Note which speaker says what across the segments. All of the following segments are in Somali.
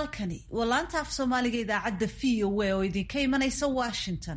Speaker 1: halkani waa laanta af soomaaliga idaacadda v o a oo idinka imanaysa washington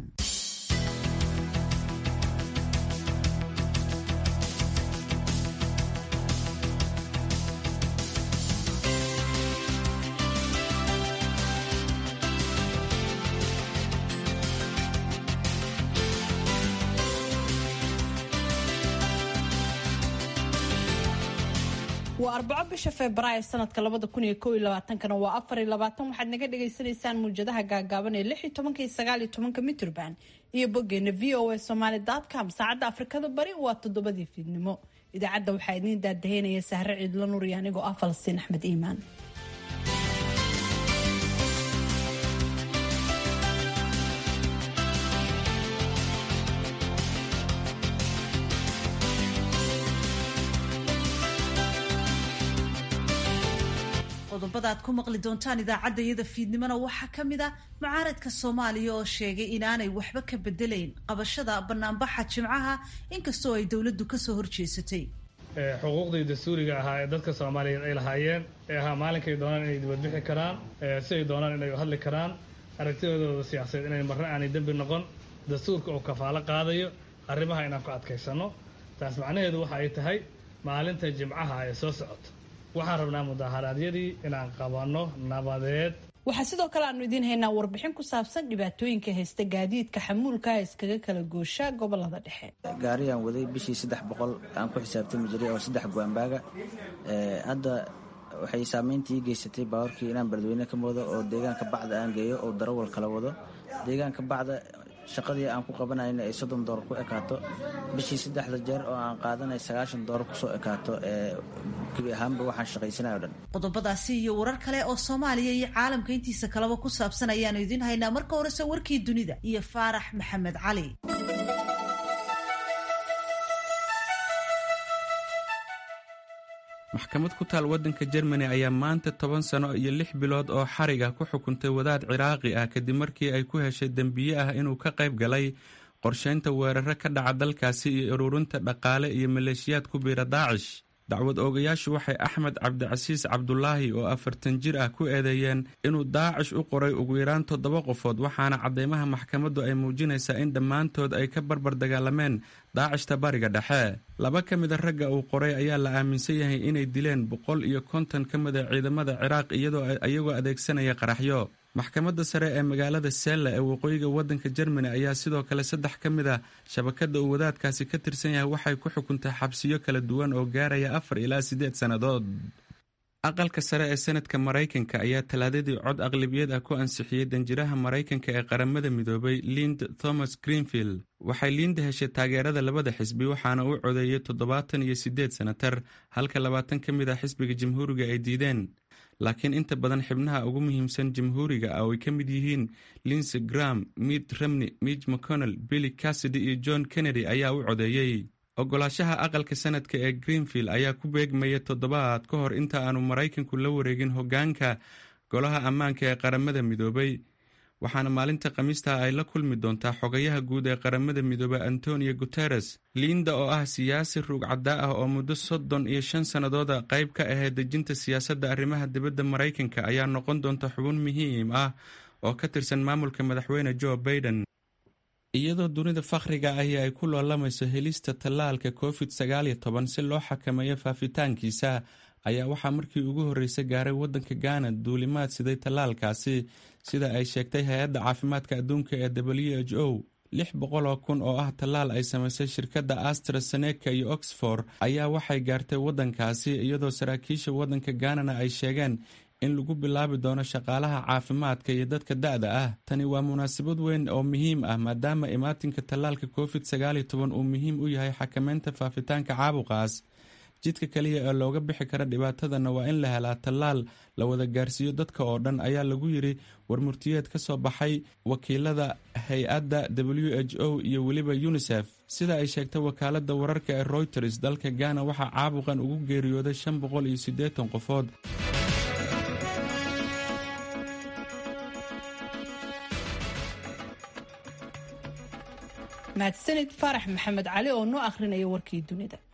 Speaker 2: waa arbaco bisha febraayo sanadka labada kun iyo kow iyo labaatankana waa afar iyo labaatan waxaad naga dhagaysanaysaan muwjadaha gaagaaban ee lix iyo tobanka iyo sagaal iyo tobanka mitrban iyo boggeena v o a somaly com saacadda afrikada bari waa toddobadii fiidnimo idaacadda waxaa idiin daadaheynaya sahre ciidlo nuur iyo anigoo ah falastiin axmed iimaan
Speaker 1: qodobada aad ku maqli doontaan idaacadda iyada fiidnimona waxaa ka mid ah mucaaradka soomaaliya oo sheegay inaanay waxba ka bedelayn qabashada banaanbaxa jimcaha inkastoo ay dowladdu kasoo horjeesatay
Speaker 3: xuquuqdii dastuuriga ahaa ee dadka soomaaliyeed ay lahaayeen ee ahaa maalinkay doonaan inay dibadbixi karaan si ay doonaan inay hadli karaan aragtidooda siyaasadeed inay marre aanay dembi noqon dastuurka oo kafaalo qaadayo arrimaha inaan ku adkaysanno taas macnaheedu waxa ay tahay maalinta jimcaha ee soo socota waxaan rabnaa mudaharaadyadii inaan qabanno nabadeed
Speaker 2: waxaa sidoo kale aanu idiin haynaa warbixin ku saabsan dhibaatooyinka haysta gaadiidka xamuulkaha iskaga kala goosha gobolada dhexe
Speaker 4: gaariyaan waday bishii saddex boqol aan ku xisaabtami jiray oo saddex goambaaga hadda waxay saameyntii geysatay baawarkii inaan beledweyne ka moodo oo deegaanka bacda aan geeyo oo darawal kala wado deegaanka bacda shaqadii aan ku qabanayna ay soddon doolar ku ekaato bishii saddexda jeer oo aan qaadanay sagaashan doolar kusoo ekaato ee gebi ahaanba waxaan shaqaysanay o dhan
Speaker 1: qodobadaasi iyo warar kale oo soomaaliya iyo caalamka intiisa kaleba ku saabsan ayaanu idiin haynaa marka horese warkii dunida iyo faarax maxamed cali
Speaker 5: maxkamad ku taal waddanka jermani ayaa maanta toban sano iyo lix bilood oo xarig ah ku xukuntay wadaad ciraaqi ah kadib markii ay ku heshay dembiye ah inuu ka qayb galay qorshaynta weeraro ka dhaca dalkaasi iyo ururinta dhaqaale iyo maleeshiyaad ku biira daacish dacwad oogayaashu waxay axmed cabdicasiis cabdulaahi oo afartan jir ah ku eedeeyeen inuu daacish u qoray ugu yaraan toddoba qofood waxaana cadeymaha maxkamaddu ay muujinaysaa in dhammaantood ay ka barbar dagaalameen daacishta bariga dhexe laba ka mida ragga uu qoray ayaa la aaminsan yahay inay dileen boqol iyo konton ka mida ciidamada ciraaq iyadoo iyagoo adeegsanaya qaraxyo maxkamadda sare ee magaalada sella ee waqooyiga waddanka jermani ayaa sidoo kale saddex ka mid a shabakadda uu wadaadkaasi ka tirsan yahay waxay ku xukuntay xabsiyo kala duwan oo gaaraya afar ilaa siddeed sannadood aqalka sare ee senadka maraykanka ayaa talaadadii cod aqlabiyad ah ku ansixiyey danjiraha maraykanka ee qaramada midoobay lind thomas greenfield waxay liinda heshay taageerada labada xisbi waxaana uu codeeyey toddobaatan iyo siddeed senatar halka labaatan ka mid ah xisbiga jamhuuriga ay diideen laakiin inta badan xibnaha ugu muhiimsan jamhuuriga ah oo ay ka mid yihiin linsey gram mitt romney mitch mcconnell billy cassidy iyo john kennedy ayaa u codeeyey ogolaashaha aqalka sanadka ee greenfield ayaa ku beegmaya toddobaad ka hor inta aanu maraykanku la wareegin hoggaanka golaha ammaanka ee qaramada midoobay waxaana maalinta khamiista ay la kulmi doontaa xogayaha guud ee qaramada midoobey antonio guteres liinda oo ah siyaasi ruugcaddaa ah oo muddo soddon iyo shan sannadooda qayb ka ahayd dejinta siyaasadda arrimaha dibadda maraykanka ayaa noqon doonta xubin muhiim ah oo ka tirsan maamulka madaxweyne joe baiden iyadoo dunida fakhriga ahi ay ku loolamayso helista tallaalka covid sagaal iyo toban si loo xakameeyo faafitaankiisa ayaa waxaa markii ugu horreysay gaaray waddanka gaana duulimaad siday tallaalkaasi sida ay sheegtay hay-adda caafimaadka adduunka ee w h o lix boqoloo kun oo ah tallaal ay samaysay shirkadda astraseneka iyo oxford ayaa waxay gaartay waddankaasi iyadoo saraakiisha waddanka gaanana ay sheegeen in lagu bilaabi doono shaqaalaha caafimaadka iyo dadka da-da ah tani waa munaasabad weyn oo muhiim ah maadaama imaatinka tallaalka covid sagaal iyo toban uu muhiim u yahay xakameynta faafitaanka caabuqaas jidka kaliya ee looga bixi kara dhibaatadana waa in la helaa tallaal la wada gaarsiiyo dadka oo dhan ayaa lagu yiri warmurtiyeed ka soo baxay wakiilada hay-adda w h o iyo weliba unisef sida ay sheegtay wakaaladda wararka ee royters dalka gaana waxaa caabuqan ugu geeriyooday shan boqol iyo siddeetan qofood
Speaker 2: mahadsanid faarax maxamed cali oo noo akhrinaya warkii dunida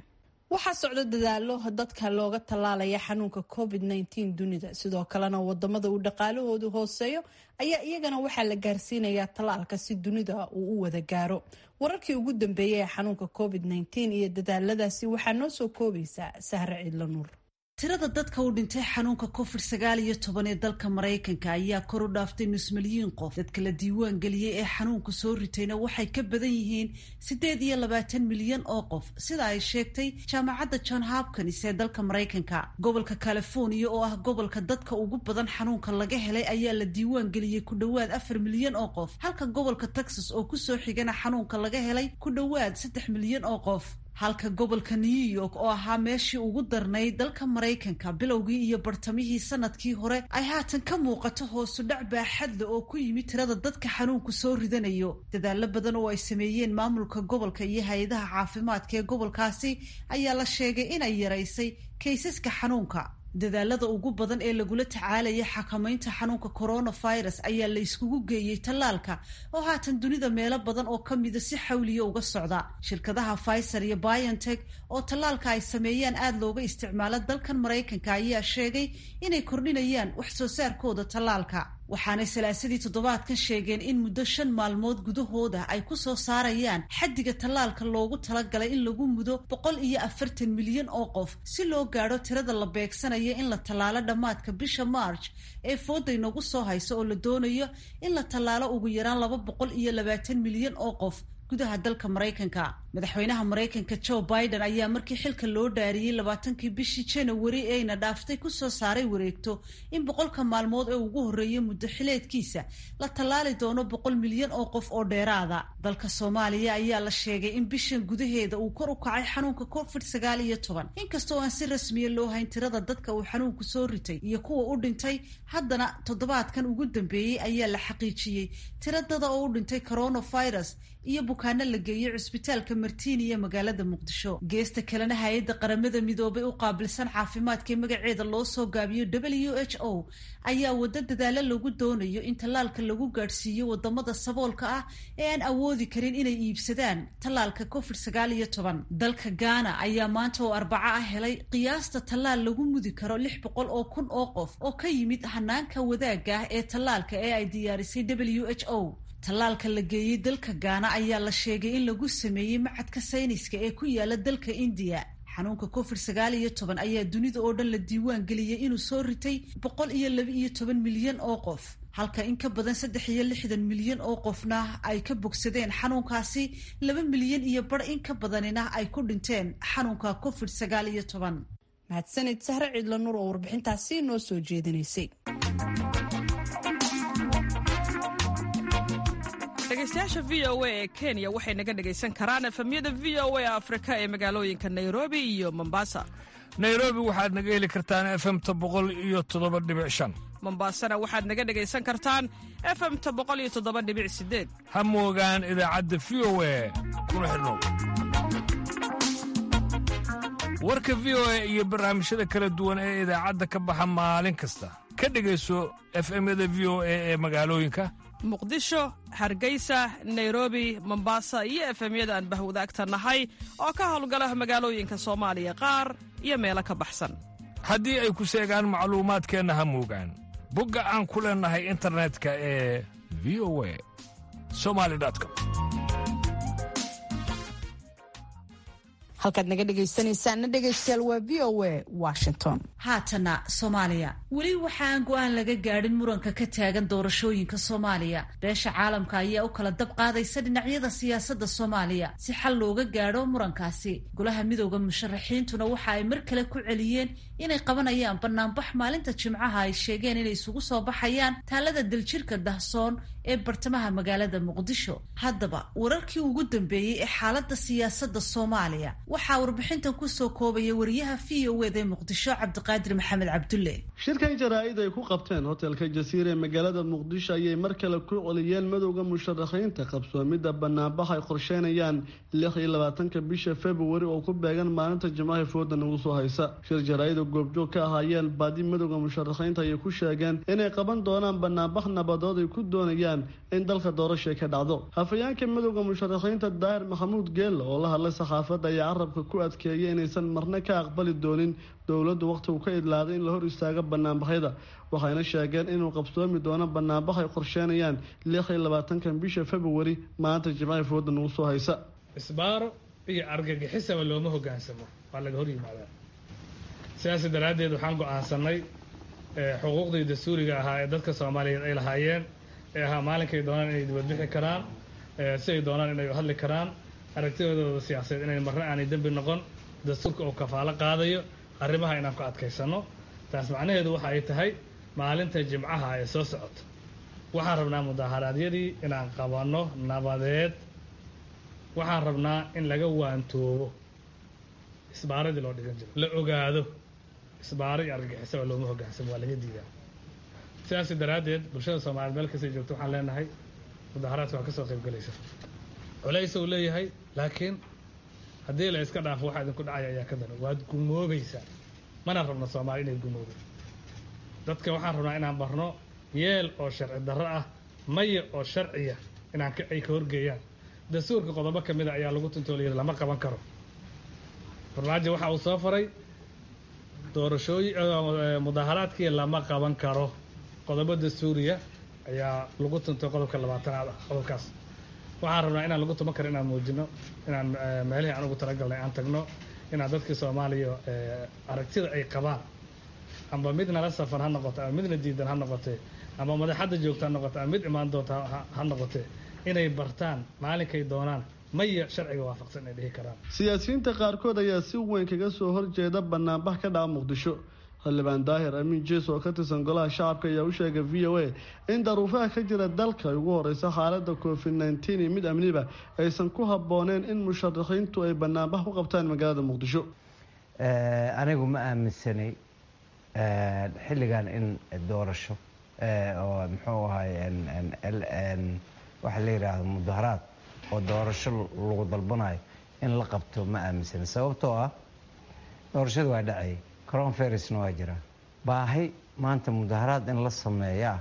Speaker 2: waxaa socda dadaalo dadka looga tallaalaya xanuunka covid -19 dunida sidoo kalena wadamada uu dhaqaalahoodu hooseeyo ayaa iyagana waxaa la gaarsiinayaa tallaalka si dunida uu u wada gaaro wararkii ugu dambeeyay ee xanuunka covid -19 iyo dadaaladaasi waxaa noo soo koobaysaa sahre ciidla nuur
Speaker 1: tirada dadka u dhintay xanuunka covid sagaal iyo toban ee dalka maraykanka ayaa kor u dhaaftay nus milyiin qof dadka la diiwaan geliyey ee xanuunka soo ritayna waxay ka badan yihiin siddeed iyo labaatan milyan oo qof sida ay sheegtay jaamacadda john hopkins ee dalka maraykanka gobolka california oo ah gobolka dadka ugu badan xanuunka laga helay ayaa la diiwaan geliyey ku dhowaad afar milyan oo qof halka gobolka texas oo kusoo xigana xanuunka laga helay ku dhowaad saddex milyan oo qof halka gobolka new york oo ahaa meeshii ugu darnayd dalka maraykanka bilowgii iyo bartamihii sanadkii hore ay haatan ka muuqato hoosu dhac baaxadle oo ku yimid tirada dadka xanuunku soo ridanayo dadaalo badan oo ay sameeyeen maamulka gobolka iyo hay-adaha caafimaadka ee gobolkaasi ayaa la sheegay inay yaraysay kaysaska xanuunka dadaalada ugu badan ee lagula tacaalaya xakamaynta xanuunka coronavirus ayaa la iskugu geeyey tallaalka oo haatan dunida meelo badan oo ka mida si xawliya uga socda shirkadaha pfizer iyo biontech oo tallaalka ay sameeyaan aada looga isticmaalo dalkan maraykanka ayaa sheegay inay kordhinayaan wax soo saarkooda tallaalka waxaanay salaasadii toddobaadkan sheegeen in muddo shan maalmood gudahooda ay ku soo saarayaan xaddiga tallaalka loogu talagalay in lagu mudo boqol iyo afartan milyan oo qof si loo gaadho tirada la beegsanaya in la tallaalo dhammaadka bisha march ee fooday nagu soo hayso oo la doonayo in la tallaalo ugu yaraan laba boqol iyo labaatan milyan oo qof gudaha dalka maraykanka madaxweynaha maraykanka joe biden ayaa markii xilka loo dhaariyey labaatankii bishii janawari eeyna dhaaftay kusoo saaray wareegto in boqolka maalmood ee ugu horreeya muddo xileedkiisa la tallaali doono boqol milyan oo qof oo dheeraada dalka soomaaliya ayaa la sheegay in bishan gudaheeda uu kor u kacay xanuunka covid sagaal iyo toban inkastoo aan si rasmiya loo hayn tirada dadka uu xanuunku soo ritay iyo kuwa u dhintay haddana toddobaadkan ugu dambeeyey ayaa la xaqiijiyey tiradada oo u dhintay coronavirus iyo bukaano la geeyey cusbitaalka martiini iyo magaalada muqdisho geesta kalena hay-adda qaramada midoobay u qaabilsan caafimaadka ee magaceeda loo soo gaabiyo w h o ayaa waddo dadaalo lagu doonayo in tallaalka lagu gaadhsiiyo wadamada saboolka ah ee aan awoodi karin inay iibsadaan tallaalka covid sagaal iyo toban dalka gaana ayaa maanta oo arbaco ah helay qiyaasta tallaal lagu mudi karo lix boqol oo kun oo qof oo ka yimid hanaanka wadaagga ah ee tallaalka ee ay diyaarisay w h o tallaalka la geeyey dalka gaana ayaa la sheegay in lagu sameeyey macadka sayniska ee ku yaala dalka indiya xanuunka covid sagaal iyo toban ayaa dunida oo dhan la diiwaan geliyey inuu soo ritay boqol iyo laba iyo toban milyan oo qof halka in ka badan saddex iyo lixdan milyan oo qofna ay ka bogsadeen xanuunkaasi laba milyan iyo bar in ka badanina ay ku dhinteen xanuunka covid sagaal iyo toban
Speaker 2: mahadsanid sahre ciidla nuur oo warbixintaasi noo soo jeedinaysay
Speaker 6: dhegeystayaasha v o a ee kenya waxay naga dhegaysan karaan efemyada v o a afrika ee magaalooyinka nairobi iyo mombasa
Speaker 7: nairobi waxaad naga heli kartaan efemta boqol iyo toddoba dhibic shan
Speaker 6: mombasana waxaad naga dhegaysan kartaan efemta boqol iyo toddoba dhibic sideed
Speaker 7: ha moogaan idaacadda v o a kuna xidhnow warka v o a iyo barnaamijyada kala duwan ee idaacadda ka baxa maalin kasta ka dhegayso efemyada v o a ee magaalooyinka
Speaker 6: muqdisho hargeysa nairobi mombasa iyo efemyada aan bahwadaagta nahay oo ka howlgala magaalooyinka soomaaliya qaar iyo meelo ka baxsan
Speaker 7: haddii ay ku seegaan macluumaadkeenna ha moogaan bogga aan ku leennahay internetka ee v o a somali com
Speaker 2: halkaad naga dhegaysanaysaanna dhegaystayaal waa v o a washington
Speaker 1: haatana soomaaliya weli waxaan go-aan laga gaadhin muranka ka taagan doorashooyinka soomaaliya beesha caalamka ayaa u kala dab qaadaysa dhinacyada siyaasadda soomaaliya si xal looga gaadho murankaasi golaha midooda musharaxiintuna waxa ay mar kale ku celiyeen inay qabanayaan banaanbax maalinta jimcaha ay sheegeen inay isugu soo baxayaan taalada daljirka dahsoon ee bartamaha magaalada muqdisho haddaba wararkii ugu dambeeyey ee xaaladda siyaasadda soomaaliya waxaa warbixintan kusoo koobaya wariyaha v o ed ee muqdisho cabdiqaadir maxamed cabdulle
Speaker 8: shirkan jaraa-id ay ku qabteen hotelka jasiira ee magaalada muqdisho ayay mar kale ku celiyeen madowda musharaxiinta qabsoomidda banaanbax ay qorsheynayaan lix iyo labaatanka bisha februari oo ku beegan maalinta jimcaha fooda nagu soo haysa shir jaraa-ida goobjoog ka ahaayeen baadi madowda musharaxiinta ayay ku sheegeen inay qaban doonaan banaanbax nabadood ay ku doonayaan in dalka doorasha ka dhacdo hafayeenka madowda musharaxiinta daahir maxamuud geella oo la hadlay saxaafadda ayaa carabka ku adkeeyay inaysan marna ka aqbali doonin dowladdu wakhtigu ka idlaaday in la hor istaago banaanbaxyada waxayna sheegeen inuu qabsoomi doono banaanbax ay qorsheenayaan lix iyo labaatankan bisha februari maanta jimcaha fooda nagu soo haysa
Speaker 3: isbaaro iyo argagixisaba looma hogaansamo waa laga hor yimaadaa sidaas daraaddeed waxaan go-aansanay xuquuqdii dastuuriga ahaa ee dadka soomaaliyeed ay lahaayeen ee ahaa maalinkay doonaan inay dibadbixi karaan siay doonaan inay hadli karaan aragtidooda siyaasadeed inay marna aanay dembi noqon dastuurka uu kafaalo qaadayo arrimaha inaan ku adkaysano taas macnaheedu waxa ay tahay maalinta jimcaha ee soo socota waxaan rabnaa mudaaharaadyadii inaan qabanno nabadeed waxaan rabnaa in laga waantoobo isbaaradii loo dhigan jiro la ogaado isbaaro iyo argagixisaba looma hogaansamo waa laga diidaa sidaas daraaddeed bulshada soomaaliyeed meel kastay joogto waxaan leenahay mudaaharaadka waa kasoo qayb galaysa culays uu leeyahay laakiin haddii la iska dhaafo waxaa idinku dhacaya ayaa ka daran waad gumoobaysaa mana rabno soomaali inay gumoodo dadka waxaan rabnaa inaan barno yeel oo sharci darro ah maya oo sharciya inaan ay ka horgeeyaan dastuurka qodobo ka mida ayaa lagu tuntooliyay lama qaban karo farmaajo waxa uu soo faray doorashooyi mudaaharaadkii lama qaban karo qodobo dastuuriya ayaa lagu tuntay qodobka labaatanaad ah qodobkaas waxaan rabnaa inaan lagu tuman karo inaan muujino inaan meelihii aan ugu talagalnay aan tagno inaan dadkii soomaaliya aragtida ay qabaan amba mid nala safan ha noqoto ama midna diidan ha noqotee ama madaxadda joogta ha noqote ama mid imaan doonta ha noqotee inay bartaan maalinkay doonaan maya sharciga waafaqsan ay dhihi karaan
Speaker 8: siyaasiyiinta qaarkood ayaa si weyn kaga soo horjeeda banaanbax ka dhaca muqdisho xildhibaan daahir amiin jees oo ka tirsan golaha shacabka ayaa u sheegay v o a in daruufaha ka jira dalka ay ugu horeysa xaalada covid nneteen iyo mid amniba aysan ku habbooneen in musharaxiintu ay banaanbax ku qabtaan magaalada muqdisho
Speaker 9: anigu ma aaminsanay xilligan in doorasho oo muxuu ahay waxaa la yidhaahdo mudaharaad oo doorasho lagu dalbanayo in la qabto ma aaminsanay sababtoo ah doorashada waa dhacayay coronavirusna waa jira baahi maanta mudaharaad in la sameeyaa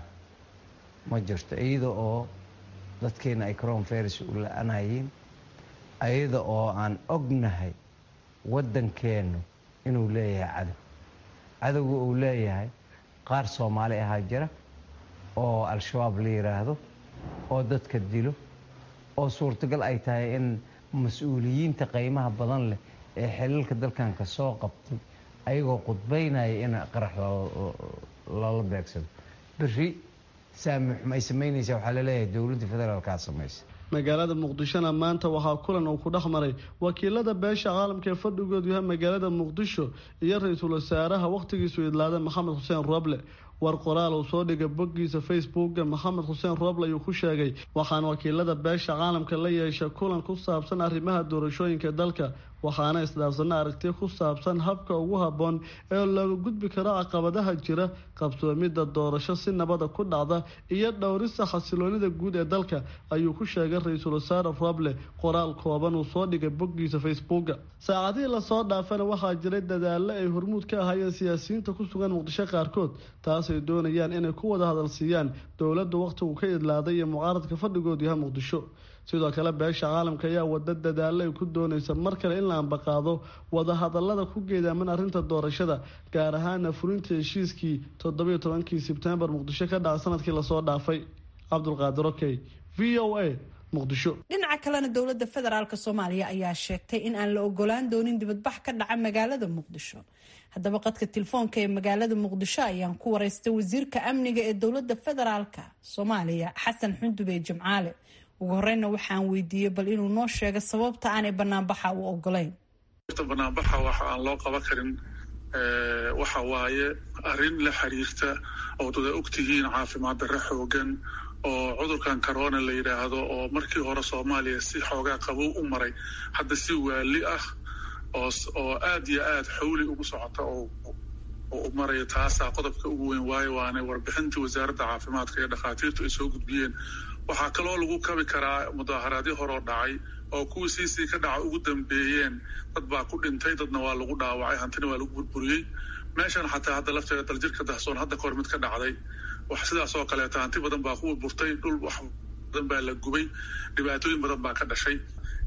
Speaker 9: ma jirto iyada oo dadkeena ay coronavirus u la-anayeen iyada oo aan ognahay waddankeennu inuu leeyahay cadow cadowga uu leeyahay qaar soomaali ahaa jira oo al-shabaab la yidhaahdo oo dadka dilo oo suurtagal ay tahay in mas-uuliyiinta qiimaha badan leh ee xilalka dalkan ka soo qabtay ayagoo qudbaynaya in qarax lala beegsado beri saamixum ay samaynaysaa waxaa laleeyahay dowladda federaalkaa samaysa
Speaker 8: magaalada muqdishona maanta waxaa kulan uu ku dhex maray wakiilada beesha caalamka ee fadhigoodu yahay magaalada muqdisho iyo ra-iisul wasaaraha wakhtigiisu idlaaday maxamed xuseen roble war qoraal uu soo dhigay boggiisa facebooka maxamed xuseen rooble ayuu ku sheegay waxaana wakiilada beesha caalamka la yeeshay kulan ku saabsan arrimaha doorashooyinka dalka waxaana isdhaafsana aragti ku saabsan habka ugu habboon ee looga gudbi karo caqabadaha jira qabsoomidda doorasho si nabada ku dhacda iyo dhowrista xasiloonida guud ee dalka ayuu ku sheegay ra-iisul wasaare roble qoraal kooban uu soo dhigay boggiisa facebooka saacadihii lasoo dhaafana waxaa jiray dadaallo ay hormuud ka ahaayeen siyaasiyiinta ku sugan muqdisho qaarkood taasay doonayaan inay ku wada hadalsiiyaan dowladda wakhtigu ka idlaaday iyo mucaaradka fadhigoodu yahay muqdisho sidoo kale beesha caalamka ayaa wada dadaallo ay ku doonaysa mar kale in la ambaqaado wadahadalada ku geedaaman arrinta doorashada gaar ahaana fulinta heshiiskii toddobiyo tobankii sebtembar muqdisho ka dhaca sanadkii lasoo dhaafay cabdulqaadir okey v o a muqdisho
Speaker 2: dhinaca kalena dowladda federaalk soomaaliya ayaa sheegtay in aan la ogolaan doonin dibadbax ka dhaca magaalada muqdisho haddaba qadka telefoonka ee magaalada muqdisho ayaan ku wareystay wasiirka amniga ee dowladda federaalka soomaaliya xasan xundube jimcaale ugu horeyna waxaan weydiiyey bal inuu noo sheego sababta aanay banaanbaxa u ogolayn
Speaker 10: banaanbaxa waxa aan loo qaban karin waxa waaye arrin la xiriirta oo dada ogtihiin caafimaad darre xoogan oo cudurkan corona la yidhaahdo oo markii hore soomaaliya si xoogaa qabow u maray hadda si waali ah oo aad iyo aad xawli ugu socota oo u maraya taasaa qodobka ugu weyn waayo waana warbixintii wasaaradda caafimaadka iyo dhakhaatiirtu ay soo gudbiyeen waxaa kaloo lagu kabi karaa mudaaharaadyo horoo dhacay oo kuwii siisii ka dhaca ugu dambeeyeen dad baa ku dhintay dadna waa lagu dhaawacay hantina waa lagu burburiyey meeshan xataa hadda lafteeda daljirka dahsoon hadda kahor mid ka dhacday wax sidaas oo kaleeta hanti badan baa ku burburtay dhul wax badan baa la gubay dhibaatooyin badan baa ka dhashay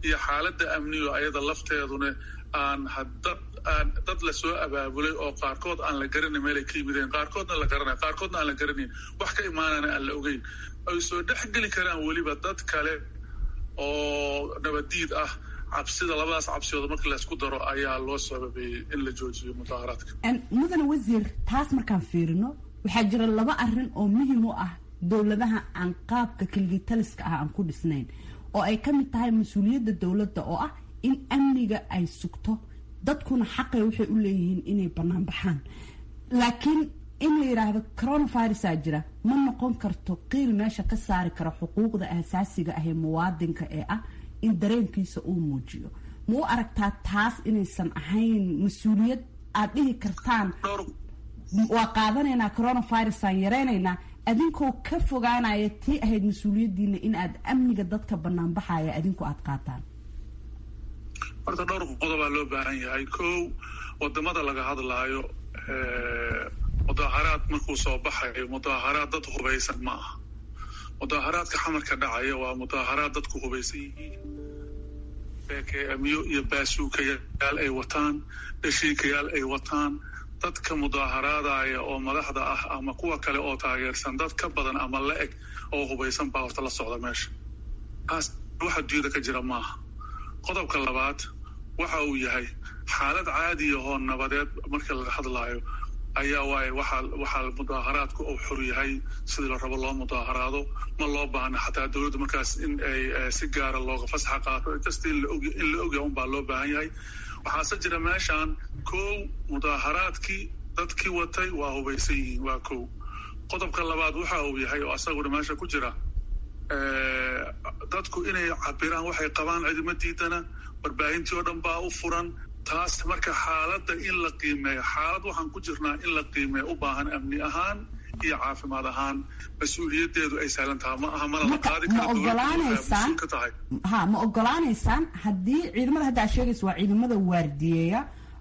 Speaker 10: iyo xaaladda amniyo ayada lafteeduna aan dad aan dad lasoo abaabulay oo qaarkood aan la garanay meelay ka yimideen qaarkoodna la garanay qaarkoodna aan la garanayn wax ka imaanana aan la ogeyn ay soo dhexgeli karaan weliba dad kale oo nabaddiid ah cabsida labadaas cabsiyood marka laysku daro ayaa loo sababeeyey in la joojiyo mudaharaadka
Speaker 11: mudane wasiir taas markaan fiirino waxaa jira laba arin oo muhiim u ah dowladaha aan qaabka keligitaliska ah aan ku dhisnayn oo ay ka mid tahay mas-uuliyadda dowladda oo ah in amniga ay sugto dadkuna xaqay waxay u leeyihiin inay bannaan baxaan laakiin in la yidhaahdo coronavirusaa jira ma noqon karto qiil meesha ka saari kara xuquuqda asaasiga ah ee muwaadinka ee ah in dareenkiisa uu muujiyo ma u aragtaa taas inaysan ahayn mas-uuliyad aad dhihi kartaan waa qaadanaynaa coronavirusaan yareynaynaa adinkoo ka fogaanaya tii ahayd mas-uuliyaddiina in aad amniga dadka banaanbaxaya adinku aad qaataan
Speaker 10: horta dhowr qodobaa loo baahan yahay kow wadamada laga hadlaayo mudaaharaad markuu soo baxayo mudaaharaad dad hubaysan ma aha mudaaharaadka xamarka dhacaya waa mudaaharaad dadku hubaysan yihiin bekeamiyo iyo baasuukayaal ay wataan dhashiikayaal ay wataan dadka mudaaharaadaya oo madaxda ah ama kuwa kale oo taageersan dad ka badan ama la eg oo hubaysan baa horta la socda meesha taas wax adduunyada ka jira maaha qodobka labaad waxa uu yahay xaalad caadiya oo nabadeed marka laga hadlaayo ayaa waaye waxaa waxaa mudaaharaadku uu xor yahay sidii la rabo loo mudaaharaado ma loo baahna xataa dowladdu markaas in ay si gaara looga fasaxa qaato kasta in la ogya unbaa loo baahan yahay waxaase jira meeshaan kow mudaaharaadkii dadkii watay waa hubaysan yihiin waa kow qodobka labaad waxa uu yahay oo asaguna meesha ku jira dadku inay cabiraan waxay qabaan cidima diidana warbaahintii oo dhan baa u furan taas marka xaaladda in la qiimeeyo xaalad waxaan ku jirnaa in la qiimeeyo u baahan amni ahaan iyo caafimaad ahaan mas-uuliyaddeedu ay sahlan tahay ma aha mana la qaadi
Speaker 11: ma ogolaanaysaan ha ma ogolaanaysaan haddii ciidamada hadda aad sheegaysa waa ciidamada waardiyeeya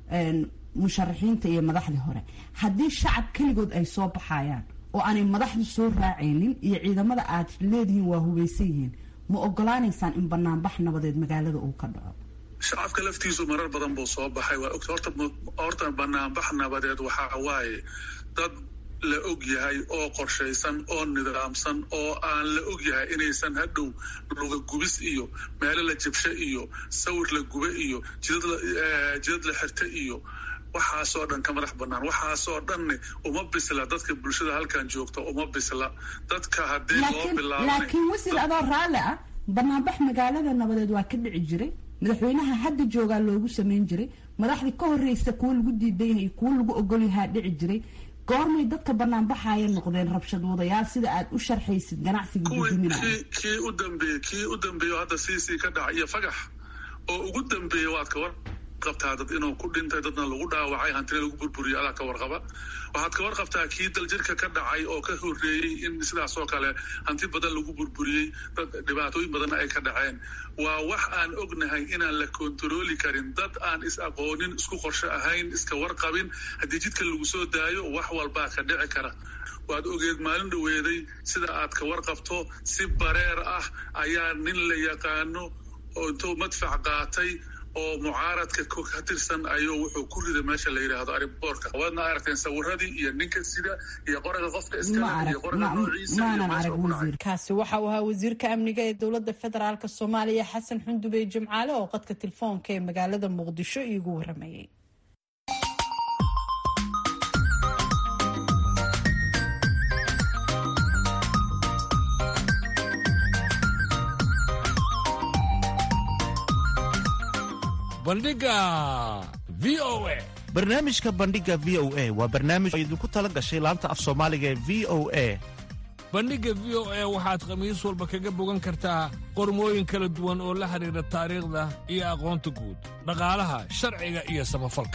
Speaker 11: musharaxiinta iyo madaxdii hore haddii shacab keligood ay soo baxayaan oo aanay madaxdu soo raacaynin iyo ciidamada aad leedihiin waa hubaysan yihiin ma ogolaanaysaan in banaanbax nabadeed magaalada uu ka dhaco
Speaker 10: shacabka laftiisu marar badan buu soo baxay waa ogta horta horta banaanbax nabadeed waxaa waaye dad la og yahay oo qorshaysan oo nidaamsan oo aan la og yahay inaysan hadhow luga gubis iyo meelo la jabsho iyo sawir la gube iyo jidad la jidad la xirta iyo waxaasoo dhan ka madax banaan waxaasoo dhanne uma bisla dadka bulshada halkan joogta uma bisla dadka haddii loo bilaabay
Speaker 11: laakiin wasiir adoo raalli ah banaanbax magaalada nabadeed waa ka dhici jiray madaxweynaha hadda joogaa loogu sameyn jiray madaxdii ka horreysa kuwo lagu diidan yahay kuwo lagu ogol yahaa dhici jiray goormay dadka banaanbaxaya noqdeen rabshad wadayaal sida aad u sharxaysid ganacsiga guduminaya
Speaker 10: kii u dambeeyey kii u dambeeyo hadda siisii ka dhaca iyo fagax oo ugu dambeeya waad ka war qabtaa dad inuu ku dhintay dadna lagu dhaawacay hantina lagu burburiyay adaa ka warqaba waxaad ka warqabtaa kii daljirka ka dhacay oo ka horreeyey in sidaas oo kale hanti badan lagu burburiyey dad dhibaatooyin badanna ay ka dhaceen waa wax aan ognahay inaan la kontarooli karin dad aan is aqoonin isku qorsho ahayn iska warqabin haddii jidka lagu soo daayo wax walbaa ka dhici kara waad ogeed maalin dhoweeday sida aad ka warqabto si bareer ah ayaa nin la yaqaano oo intuu madfac qaatay oo mucaaradka ka tirsan ayuu wuxuu ku riday meesha la yidhaahdo ariboorka waadna aragteen sawiradii iyo ninka sida iyo qoraga qofka iskale iyo qoraga noociisa
Speaker 2: kaasi waxa uu ahaa wasiirka amniga ee dowladda federaalk soomaaliya xasan xundubey jimcaale oo qadka telefoonka ee magaalada muqdisho iigu waramayay
Speaker 7: bandhiga v o a
Speaker 12: barnaamijka bandhiga v o a waa barnaamij oo idinku tala gashay laanta af soomaaliga ee v o a
Speaker 7: bandhigga v o a waxaad khamiis walba kaga bogan kartaa qormooyin kala duwan oo la xidhiidha taariikhda iyo aqoonta guud dhaqaalaha sharciga iyo samafalka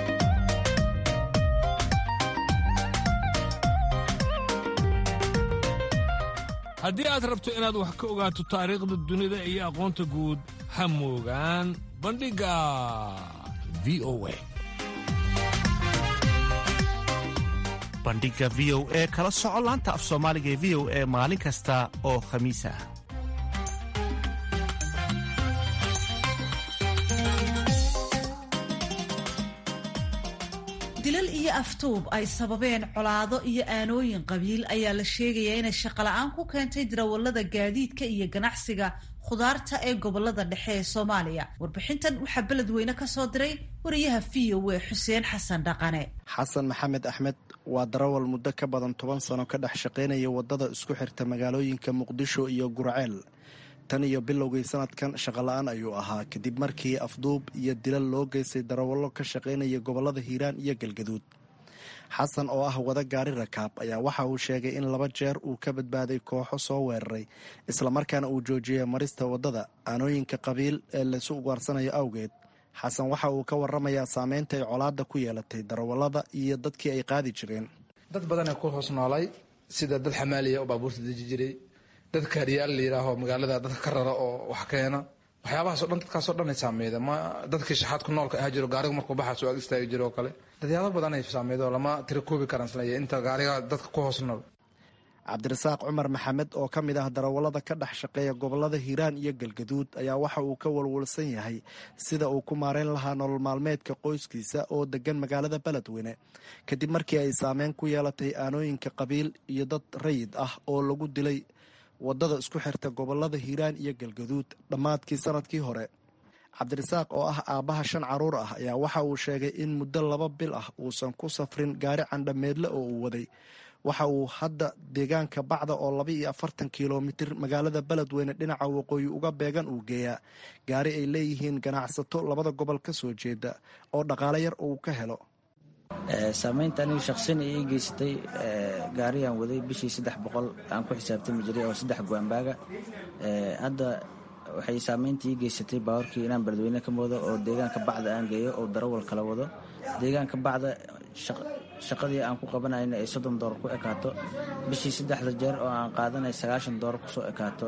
Speaker 7: haddii aad rabto inaad wax ka ogaato taariikhda dunida iyo aqoonta guud ha moogaan bandhigga v o a
Speaker 12: bandhiga v o e kala soco laanta af soomaaliga ee v o e maalin kasta oo khamiis ah
Speaker 1: dilal iyo aftuub ay sababeen colaado iyo aanooyin qabiil ayaa la sheegayaa inay shaqola-aan ku keentay darawallada gaadiidka iyo ganacsiga khudaarta ee gobolada dhexe ee soomaaliya warbixintan waxaa beledweyne ka soo diray wariyaha v o a xuseen xasan dhaqane
Speaker 13: xasan maxamed axmed waa darawal muddo ka badan toban sano ka dhex shaqaynaya waddada isku xirta magaalooyinka muqdisho iyo gurceel tan iyo bilowgii sanadkan shaqola-aan ayuu ahaa kadib markii afduub iyo dilal loo geystay darawallo ka shaqaynaya gobollada hiiraan iyo galgaduud xasan oo ah wada gaari rakaab ayaa waxa uu sheegay in laba jeer uu ka badbaaday kooxo soo weeraray islamarkaana uu joojiyay marista waddada aanooyinka qabiil ee laysu ugaarsanayo awgeed xasan waxa uu ka waramayaa saameynta ay colaadda ku yeelatay darawallada iyo dadkii ay qaadi jireen
Speaker 14: dad badanee ku hoos noolay sida dad xamaaliya oo baabuurta deji jiray dad kaariyaal la yidhaaho magaalada dadka ka rara oo wax keena waxyaabahaas o dhan dadkaasoo dhan ay saameyda ma dadkii shaxaadku noolka ahaa jiro gaariga markuu baxaaso ag istaagi jiro oo kale dadyaabo badan ay saameydo lama tira koobi karaan isleeya inta gaariga dadka ku hoos nool
Speaker 13: cabdirasaaq cumar maxamed oo ka mid ah darawallada ka dhex shaqeeya gobollada hiiraan iyo galgaduud ayaa waxa uu ka walwalsan yahay sida uu ku maareyn lahaa nolol maalmeedka qoyskiisa oo degan magaalada beledweyne kadib markii ay saameyn ku yeelatay aanooyinka qabiil iyo dad rayid ah oo lagu dilay waddada isku xirta gobollada hiiraan iyo galgaduud dhammaadkii sanadkii hore cabdirasaaq oo ah aabbaha shan carruur ah ayaa waxa uu sheegay in muddo laba bil ah uusan ku safrin gaari candhameedle oo uu waday waxa uu hadda deegaanka bacda oo laba iyo afartan kilomitir magaalada beledweyne dhinaca waqooyi uga beegan uu geeyaa gaari ay leeyihiin ganacsato labada gobol ka soo jeeda oo dhaqaale yar uu ka helo
Speaker 4: saameynta aniga shaqsin ii geysatay gaariyaan waday bishii saddex boqol aan ku xisaabtami jiray oo saddex goambaaga hadda waxay saameynta ii geysatay baawarkii inaan beledweyne ka moodo oo deegaanka bacda aan geeyo oo darawal kala wado deegaanka bacda shaqadii aan ku qabanayna ay soddon doolar ku ekaato bishii saddexda jeer oo aan qaadanay sagaashan doolar kusoo ekaato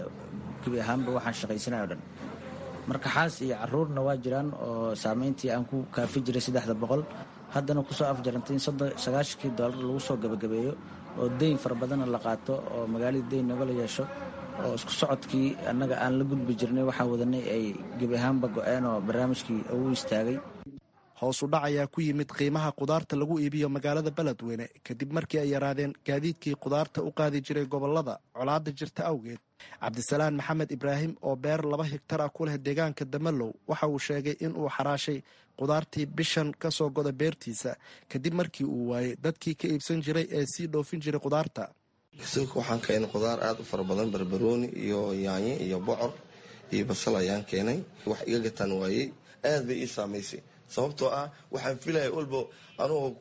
Speaker 4: gebi ahaanba waxaan shaqaysanay o dhan marka xaas iyo caruurna waa jiraan oo saameyntii aan ku kaafi jiray saddexda boqol haddana kusoo afjarantay in sagaashankii doolar lagu soo gabagabeeyo oo deyn fara badanna la qaato oo magaaladii deyn nagala yeesho oo isku socodkii annaga aan la gudbi jirnay waxaan wadanay ay gebi ahaanba go-een oo barnaamijkii uu istaagay
Speaker 13: hoos u dhac ayaa ku yimid qiimaha kudaarta lagu iibiyo magaalada beledweyne kadib markii ay yaraadeen gaadiidkii kudaarta u qaadi jiray gobolada colaada jirta awgeed cabdisalaan maxamed ibraahim oo beer laba higtar ah ku leh deegaanka damalow waxa uu sheegay in uu xaraashay kudaartii bishan ka soo goda beertiisa kadib markii uu waayey dadkii ka iibsan jiray ee sii dhoofin jiray kudaarta
Speaker 15: silka waxaan keenay khudaar aada u fara badan barbarooni iyo yaanyo iyo bocor iyo basal ayaan keenay wax iga gataan waayey aad bay ii saamaysay sababtoo ah waxaan filaya walba anugoo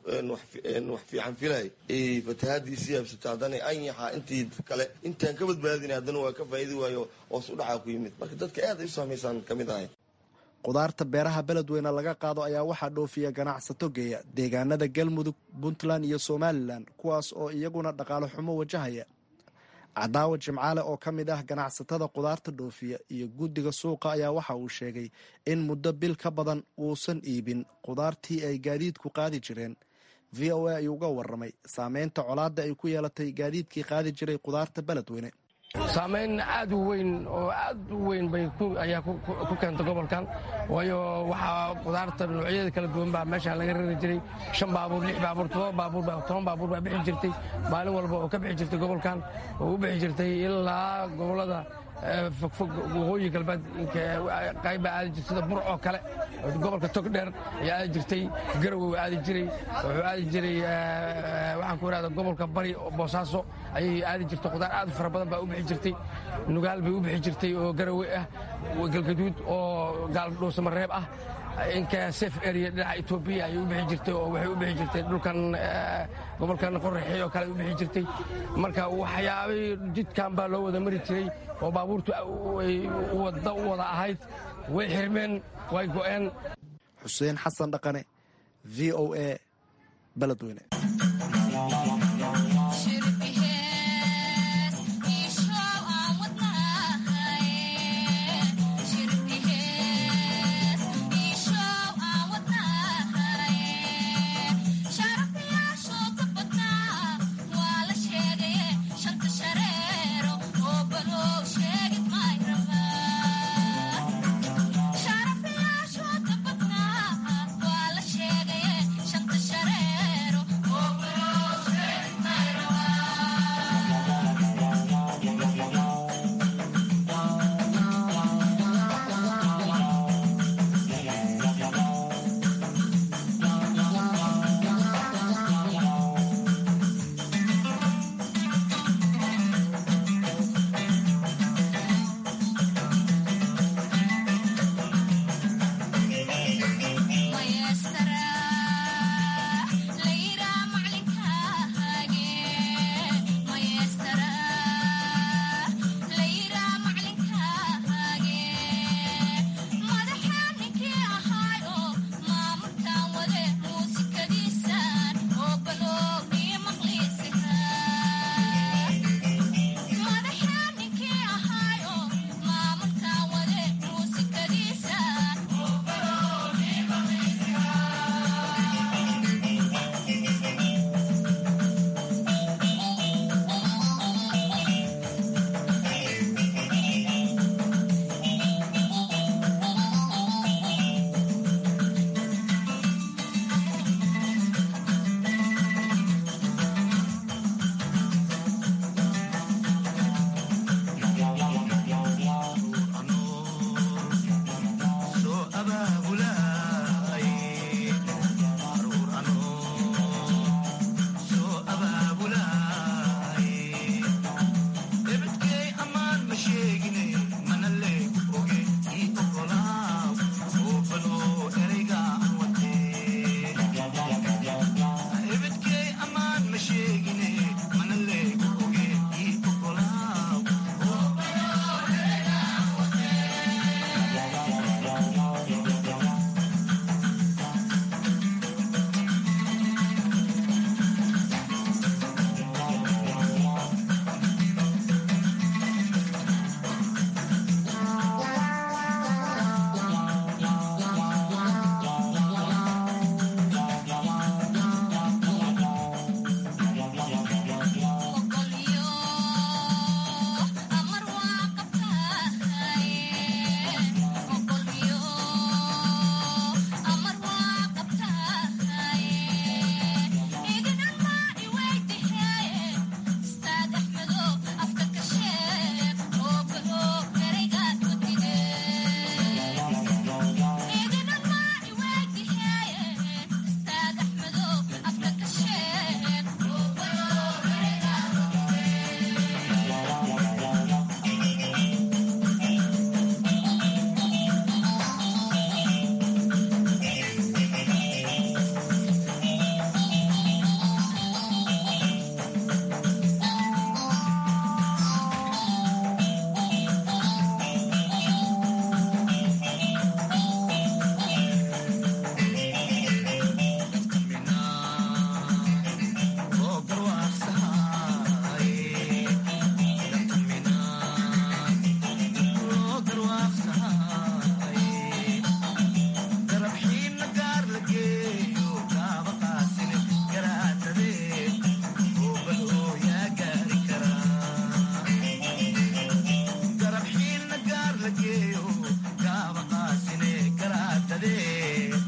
Speaker 15: wax fiican filay fatahaadii sii habsato haddana anyaxa intii kale intaan ka badbaadina haddana waa ka faa'idi waayo hoos u dhacaa ku yimid marka dadka aad ay u saamaysaan ka mid ahay
Speaker 13: kudaarta beeraha beledweyne laga qaado ayaa waxaa dhoofiya ganacsato geeya deegaanada galmudug puntland iyo somalilan kuwaas oo iyaguna dhaqaale xumo wajahaya cadaawa jimcaale oo ka mid ah ganacsatada kudaarta dhoofiya iyo guddiga suuqa ayaa waxa uu sheegay in muddo bil ka badan uusan iibin kudaartii ay gaadiidku qaadi jireen v o a ayuu uga waramay saameynta colaadda ay ku yeelatay gaadiidkii qaadi jiray kudaarta beledweyne
Speaker 16: saamayn aad u weyn oo aad u weyn bay ayaa ku keentay gobolkan waayo waxaa kudaarta noocyada kala duwan baa meesha laga rari jiray shan baabuur lix baabuur todoba baabuur toban baabuur baa bixi jirtay maalin walba oo ka bixi jirtay gobolkan oo u bixi jirtay ilaa gobolada fogfog waqooyi galbeed qayb baa aadi jirtay sida bur oo kale gobolka togdheer ayaa aadi jirtay garowe aadi jiray wuxuu aadi jiray waxaan ku irahda gobolka bari boosaaso ayay aadi jirtay khudaar aad u fara badan baa u bixi jirtay nugaal bay u bixi jirtay oo garowe ah galgaduud oo gaaldhoosamareeb ah inka sef area dhinaca etoobiya ayay u bixi jirtay oo waxay u bixi jirtay dhulkan gobolkan qoraxey oo kale ay u bixi jirtay marka waxyaabay jidkan baa loo wada mari jiray oo baabuurtu wadda u wada ahayd way xirmeen way go'een
Speaker 13: xuseen xasan dhaqane v o a beledweyne
Speaker 17: Shut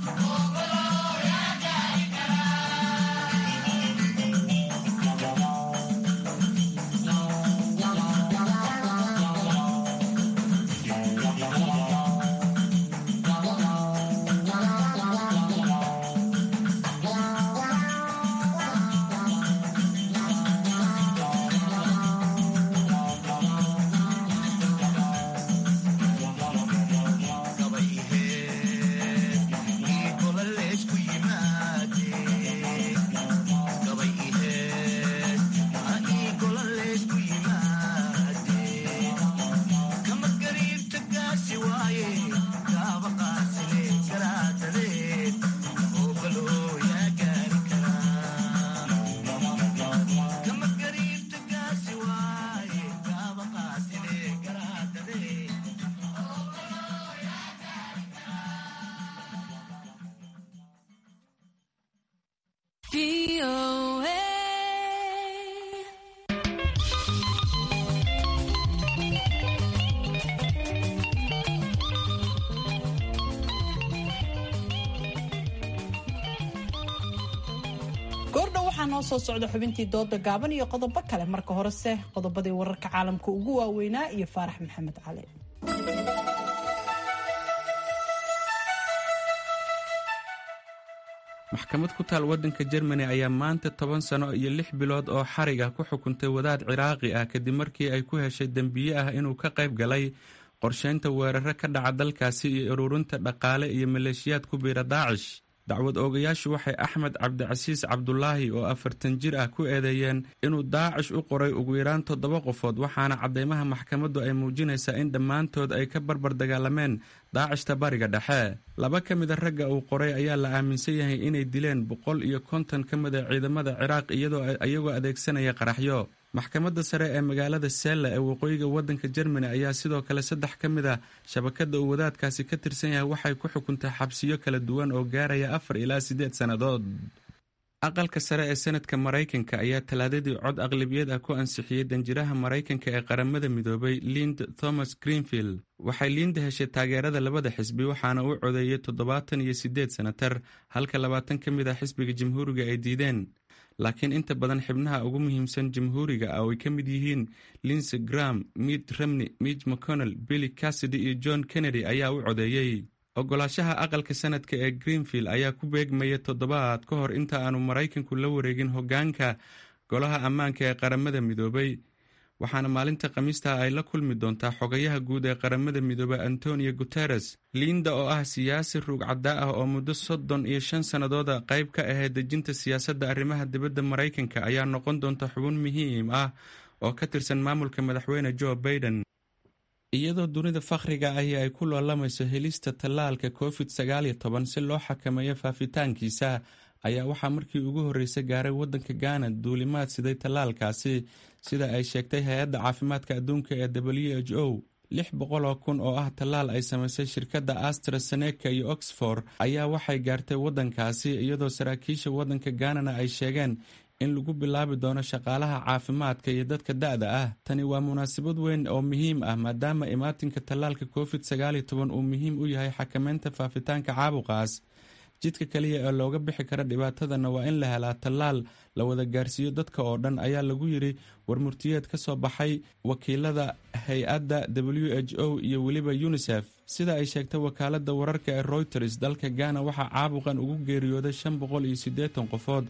Speaker 2: goordhow waxaa noo soo socda xubintii dooda gaaban iyo qodobo kale marka horese qodobadii wararka caalamka ugu waaweynaa iyo faarax maxamed cali
Speaker 5: maxkamad ku taal waddanka jermani ayaa maanta toban sano iyo lix bilood oo xarig ah ku xukuntay wadaad ciraaqi ah kadib markii ay ku heshay dembiye ah inuu ka qayb galay qorsheynta weeraro ka dhaca dalkaasi iyo ururinta dhaqaale iyo maleeshiyaad ku biira daacish dacwad oogayaashu waxay axmed cabdicasiis cabdulaahi oo afartan jir ah ku eedeeyeen inuu daacish u qoray ugu yaraan toddoba qofood waxaana caddeymaha maxkamaddu ay muujinaysaa in dhammaantood ay ka barbar dagaalameen daacishta bariga dhexe laba ka mida ragga uu qoray ayaa la aaminsan yahay inay dileen boqol iyo konton ka mida ciidamada ciraaq iyagoo adeegsanaya qaraxyo maxkamadda sare ee magaalada sella ee waqooyiga waddanka jermani ayaa sidoo kale saddex ka mid a shabakadda uu wadaadkaasi ka tirsan yahay waxay ku xukuntay xabsiyo kala duwan oo gaaraya afar ilaa siddeed sannadood aqalka sare ee senadka maraykanka ayaa talaadadii cod aqlabiyad ah ku ansixiyey danjiraha maraykanka ee qaramada midoobay lind thomas greenfield waxay liinda heshay taageerada labada xisbi waxaana uu codeeyey toddobaatan iyo siddeed senatar halka labaatan ka mid ah xisbiga jamhuuriga ay diideen laakiin inta badan xibnaha ugu muhiimsan jamhuuriga ah oo ay ka mid yihiin linsey gram mitt romney mitch mcconnell billy cassidy iyo john kennedy ayaa u codeeyey ogolaashaha aqalka sanadka ee greenfield ayaa ku beegmaya toddobaad ka hor inta aanu maraykanku la wareegin hoggaanka golaha ammaanka ee qaramada midoobay waxaana maalinta khamiista ay la kulmi doontaa xogayaha guud ee qaramada midoobey antonio guteres liinda oo ah siyaasi ruugcaddaa ah oo muddo soddon iyo shan sannadooda qayb ka ahayd dejinta siyaasadda arrimaha dibadda maraykanka ayaa noqon doonta xubin muhiim ah oo ka tirsan maamulka madaxweyne joe baiden iyadoo dunida fakhriga ahi ay ku loolamayso helista tallaalka covid sagaaliyo toban si loo xakameeyo faafitaankiisa ayaa waxaa markii ugu horreysay gaaray waddanka gaana duulimaad siday tallaalkaasi sida ay sheegtay hay-adda caafimaadka adduunka ee w h o lix boqol oo kun oo ah tallaal ay samaysay shirkadda astraseneca iyo oxford ayaa waxay gaartay waddankaasi iyadoo saraakiisha waddanka gaanana ay sheegeen in lagu bilaabi doono shaqaalaha caafimaadka iyo dadka da-da ah tani waa munaasabad weyn oo muhiim ah maadaama imaatinka tallaalka covid sagaaliyo toban uu muhiim u yahay xakameynta faafitaanka caabuqaas jidka kaliya ee looga bixi kara dhibaatadana waa in la helaa tallaal la wada gaarsiiyo dadka oo dhan ayaa lagu yiri warmurtiyeed ka soo baxay wakiilada hay-adda w h o iyo weliba unisef sida ay sheegtay wakaaladda wararka ee royters dalka gaana waxaa caabuqan ugu geeriyooday shan boqol iyo siddeetan qofood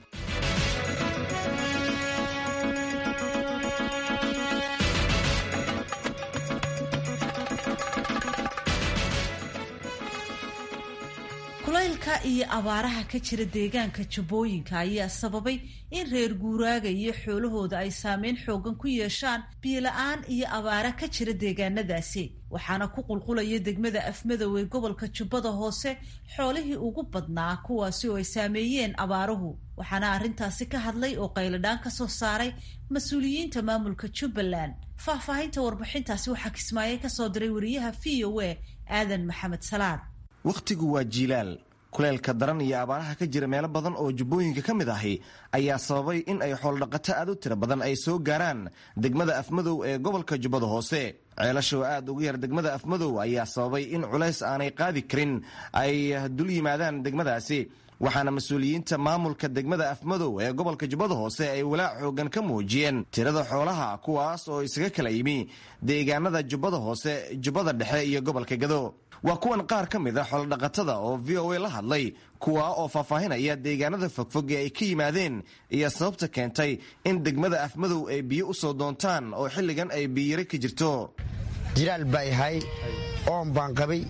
Speaker 1: kulaylka iyo abaaraha ka jira deegaanka jabooyinka ayaa sababay in reer guuraaga iyo xoolahooda ay saameyn xoogan ku yeeshaan biyola-aan iyo abaara ka jira deegaanadaasi waxaana ku qulqulaya degmada afmadow ee gobolka jubbada hoose xoolihii ugu badnaa kuwaasi oo ay saameeyeen abaaruhu waxaana arrintaasi ka hadlay oo qayladhaan ka soo saaray mas-uuliyiinta maamulka jubbaland faahfaahinta warbixintaasi waxaa kismaaye kasoo diray wariyaha v o a aadan maxamed salaad
Speaker 17: wakhtigu waa jiilaal kuleelka daran iyo abaaraha ka jira meelo badan oo jubbooyinka ka mid ahi ayaa sababay in ay xooldhaqato aad u tiro badan ay soo gaaraan degmada afmadow ee gobolka jubbada hoose ceelasha oo aad uga yar degmada afmadow ayaa sababay in culays aanay qaadi karin ay dul yimaadaan degmadaasi waxaana mas-uuliyiinta maamulka degmada afmadow ee gobolka jubbada hoose ay walaac xoogan ka muujiyeen tirada xoolaha kuwaas oo isaga kala yimi deegaanada jubbada hoose jubbada dhexe iyo gobolka gado waa kuwan qaar ka mid a xoolodhaqatada oo v o a la hadlay kuwa oo faahfaahinaya deegaanada fogfog ee ay ka yimaadeen iyo sababta keentay in degmada afmadow ay biyo u soo doontaan oo xilligan ay biyiyare ka jirto
Speaker 18: jilaal baa yahay oon baan qabay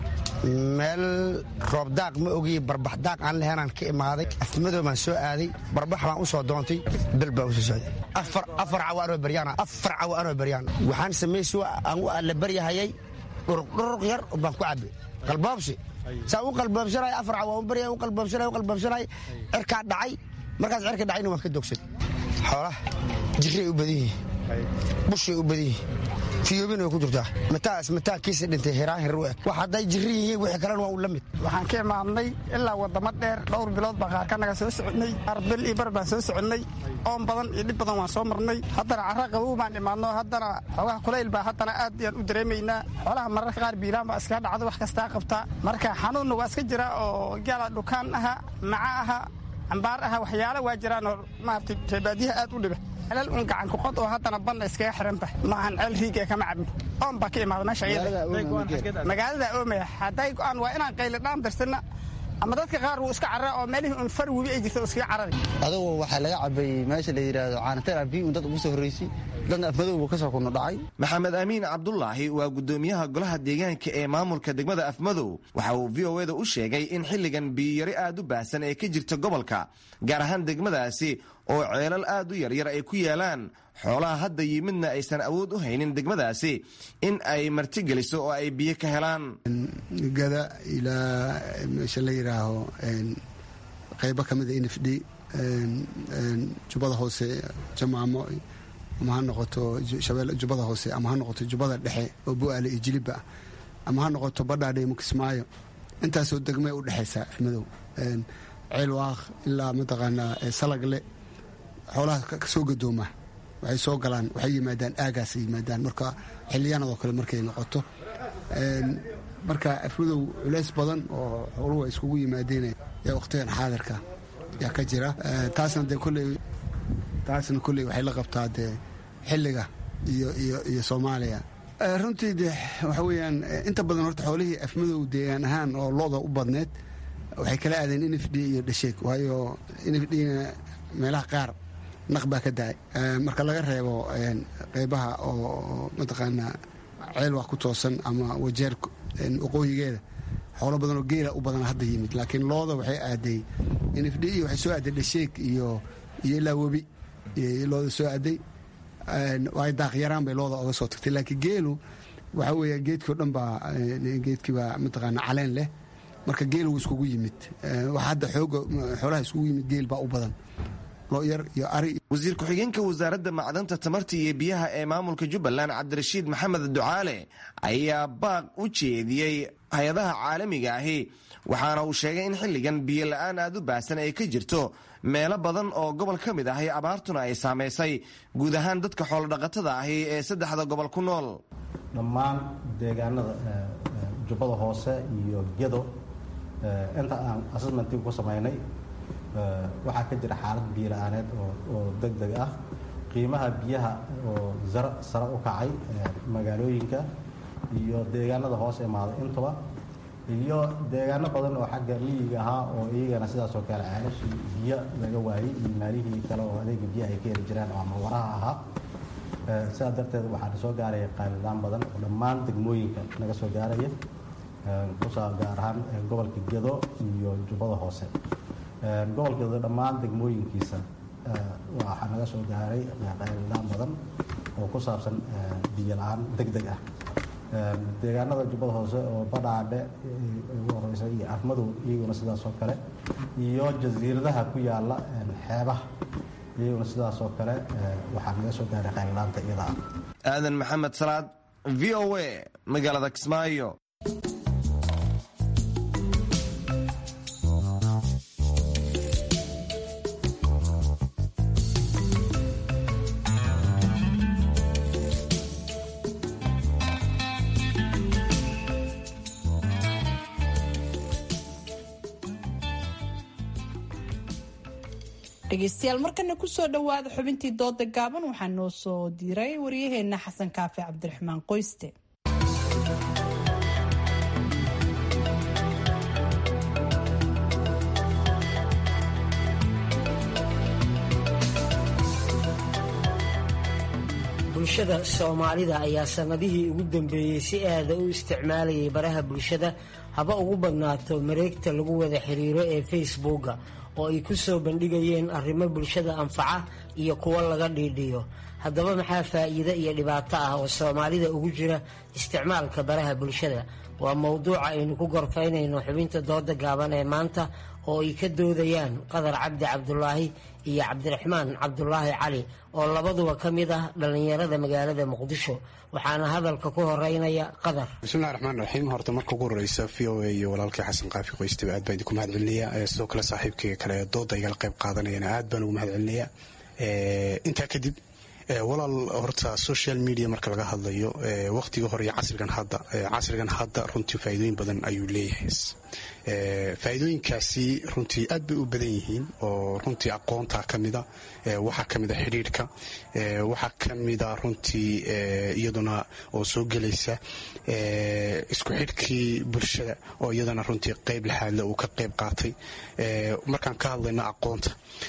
Speaker 18: meel roobdaaq ma ogiye barbaxdaaq aan lahaynaan ka imaaday afmadow baan soo aaday barbax baan u soo doontay bel baan usoo socday afar cawa anoo baryaan afar cawa anoo baryaan waxaan samaysi aan u alla baryahayay dhuruq yar baan ku cabbe qalboobsi saa u qalboobsanay afar cawa un barya u qalboobsanay u qalboobsanay cirkaa dhacay markaas cirka dhacayna waan ka dogsad xoolaha jirray u badan yihiin bushay u badan yihiin fiyoobin way ku jirtaa mataas mataankiisa dhintay hiraan hir u eg wax hadday jirri yihiin wixii kalena waa u la mid
Speaker 19: waxaan ka imaadnay ilaa wadamo dheer dhowr bilood baan qaar ka naga soo soconnay qaar bil iyo bar baan soo soconnay oon badan iyo dhib badan waan soo marnay haddana carra qabow baan imaadno haddana xoogaha kulayl baa haddana aad yaan u dareemaynaa xoolaha mararka qaar biilaan baa iskaga dhacdo wax kastaa qabtaa marka xanuunna waa iska jira oo gaala dhukaan aha maca aha cambaar aha waxyaala waa jiraan oo maaragtay reebaadiyaha aad u dhiba celal un gacan kuqod oo haddana banna iskaga xiranba maahan ceel riig ee kama cabin oon baa ka imaada meesha magaalada oomaya hadday go'aan waa inaan qaylidhaan dirsanna ama dadka qaar wuu iska carara oo meelihii un far webi ay jirta oo iskaga carari
Speaker 20: adugu waxaa laga cabay meesha la yidhaahdo caanateer abi un dad ugu soo horreysay dadna afmadow buu ka soo kuna dhacay
Speaker 17: maxamed amiin cabdulaahi waa guddoomiyaha golaha deegaanka ee maamulka degmada afmadow waxa uu v o eda u sheegay in xilligan biyiyari aad u baahsan ee ka jirta gobolka gaar ahaan degmadaasi oo ceelal aad u yaryar ay ku yaalaan xoolaha hadda yimidna aysan awood u haynin degmadaasi in ay martigeliso oo ay biyo ka helaan
Speaker 21: gada ilaa meesha la yidhaaho qaybo ka mida n f d jubbada hoose jamaamo ama ha noqoto jubbada hoose ama ha noqoto jubbada dhexe oo bu'aale iyo jilibba ama ha noqoto badhaadhe iyo mukismaayo intaasoo degmay u dhexaysaa afmadow ceel waaq ilaa mataqaanaa salagle xoolaha kasoo gadooma waxay soo galaan waxay yimaadaan aagaasay yimaadaan marka xiliyaanadoo kale markay noqoto marka afmadow culays badan oo xooluhu ay iskugu yimaadeen yaa wakhtigan xaadirka yaa ka jira taasna dee kolley taasna kolley waxay la qabtaa dee xilliga iyo iyo iyo soomaaliya runtii de waxa weeyaan inta badan horta xoolihii afmadow deegaan ahaan oo looda u badneed waxay kala aadeen n f d iyo dhasheeg waayo n f dna meelaha qaar naq baa ka da-ay marka laga reebo qeybaha oo mataqaanaa ceel wax ku toosan ama wajeer waqooyigeeda xoolo badan oo geela u badan hadda yimid laakiin looda waxay aaday n f d iyo waxay soo aaday dhasheeg iyo iyo ilaa webi looda soo aaday ay daaqyaraan bay looda oga soo tagtay laakiin geelu waxa weeya geedkii o dhan baa geedkiibaa mataqaanaa caleen leh marka geel wuu iskugu yimid wax hadda xooga xoolaha iskugu yimid geel baa u badan
Speaker 17: wasiir ku-xigeenka wasaaradda macdanta tamarta iyo biyaha ee maamulka jubbaland cabdirashiid maxamed ducaale ayaa baaq u jeediyey hay-adaha caalamiga ahi waxaana uu sheegay in xilligan biyo la-aan aad u baahsan ay ka jirto meelo badan oo gobol ka mid ahi abaartuna ay saamaysay guud ahaan dadka xoolodhaqatada ahi ee saddexda gobol ku nool
Speaker 22: dhammaan deegaanada jubbada hoose iyo gedo inta aan assessmentii ku samaynay waxaa ka jira xaalad biyo la-aaneed oo deg deg ah qiimaha biyaha oo zar sare u kacay magaalooyinka iyo deegaanada hoos imaaday intuba iyo deegaano badan oo xagga miyiga ahaa oo iyagana sidaas oo kale ceelashii biyo laga waayey iyo maalihii kale oo adeega biyaha ay ka heli jiraan oo ama waraha ahaa sidaas darteed waxaa soo gaaraya qaylidaan badan oo dhammaan degmooyinka naga soo gaaraya kusaa gaar ahaan gobolka gedo iyo jubbada hoose gobolka gedo dhammaan degmooyinkiisa waxaa naga soo gaaray qaylidaan badan oo ku saabsan biyo la-aan deg deg ah deegaanada jubbada hoose oo badhaadhe ugu horeysa iyo afmadow iyaguna sidaas oo kale iyo jasiiradaha ku yaala xeebaha iyaguna sidaas oo kale waxaa naga soo gaaray qaylilaanta iyada ah
Speaker 17: aadan maxamed salaad v o a magaalada kismaayo
Speaker 2: dhegeystayaal markana kusoo dhowaada xubintii dooda gaaban waxaa noo soo diray waryaheena xasan kaafi cabdiraxmaan qoyste
Speaker 3: bulshada soomaalida ayaa sanadihii ugu dambeeyey si aada u isticmaalayay baraha bulshada haba ugu badnaato mareegta lagu wada xiriiro ee facebooka oo ay ku soo bandhigayeen arrimo bulshada anfaca iyo kuwo laga dhiidhiyo haddaba maxaa faa'iido iyo dhibaato ah oo soomaalida ugu jira isticmaalka baraha bulshada waa mowduuca aynu ku gorfaynayno xubinta dooda gaaban ee maanta oo ay ka doodayaan qadar cabdi cabdulaahi iyo cabdiraxmaan cabdulaahi cali oo labaduba ka mid ah dhallinyarada magaalada muqdisho waxaana hadalka ku horeynaya qadar
Speaker 6: bismillahi raxmaan raxiim horta marka ugu horeysa v o a iyo walaalkii xasan qaafi qoystaba aad baan idinku mahad celinaya sidoo kale saaxiibkayga kale dooda igala qayb qaadanayana aad baan ugu mahad celinaya intaa kadib walaal horta social media marka laga hadlayo waqtiga hore iyo casrigan hadda casrigan hadda runtii faa'iidooyin badan ayuu leeyahay faa'iidooyinkaasi runtii aad bay u badan yihiin oo runtii aqoonta ka mida waxaa ka mida xidhiidhka waxaa ka mida runtii iyaduna oo soo gelaysa isku xidhkii bulshada oo iyadana runtii qayb laxaadle uu ka qayb qaatay markaan ka hadlayno aqoonta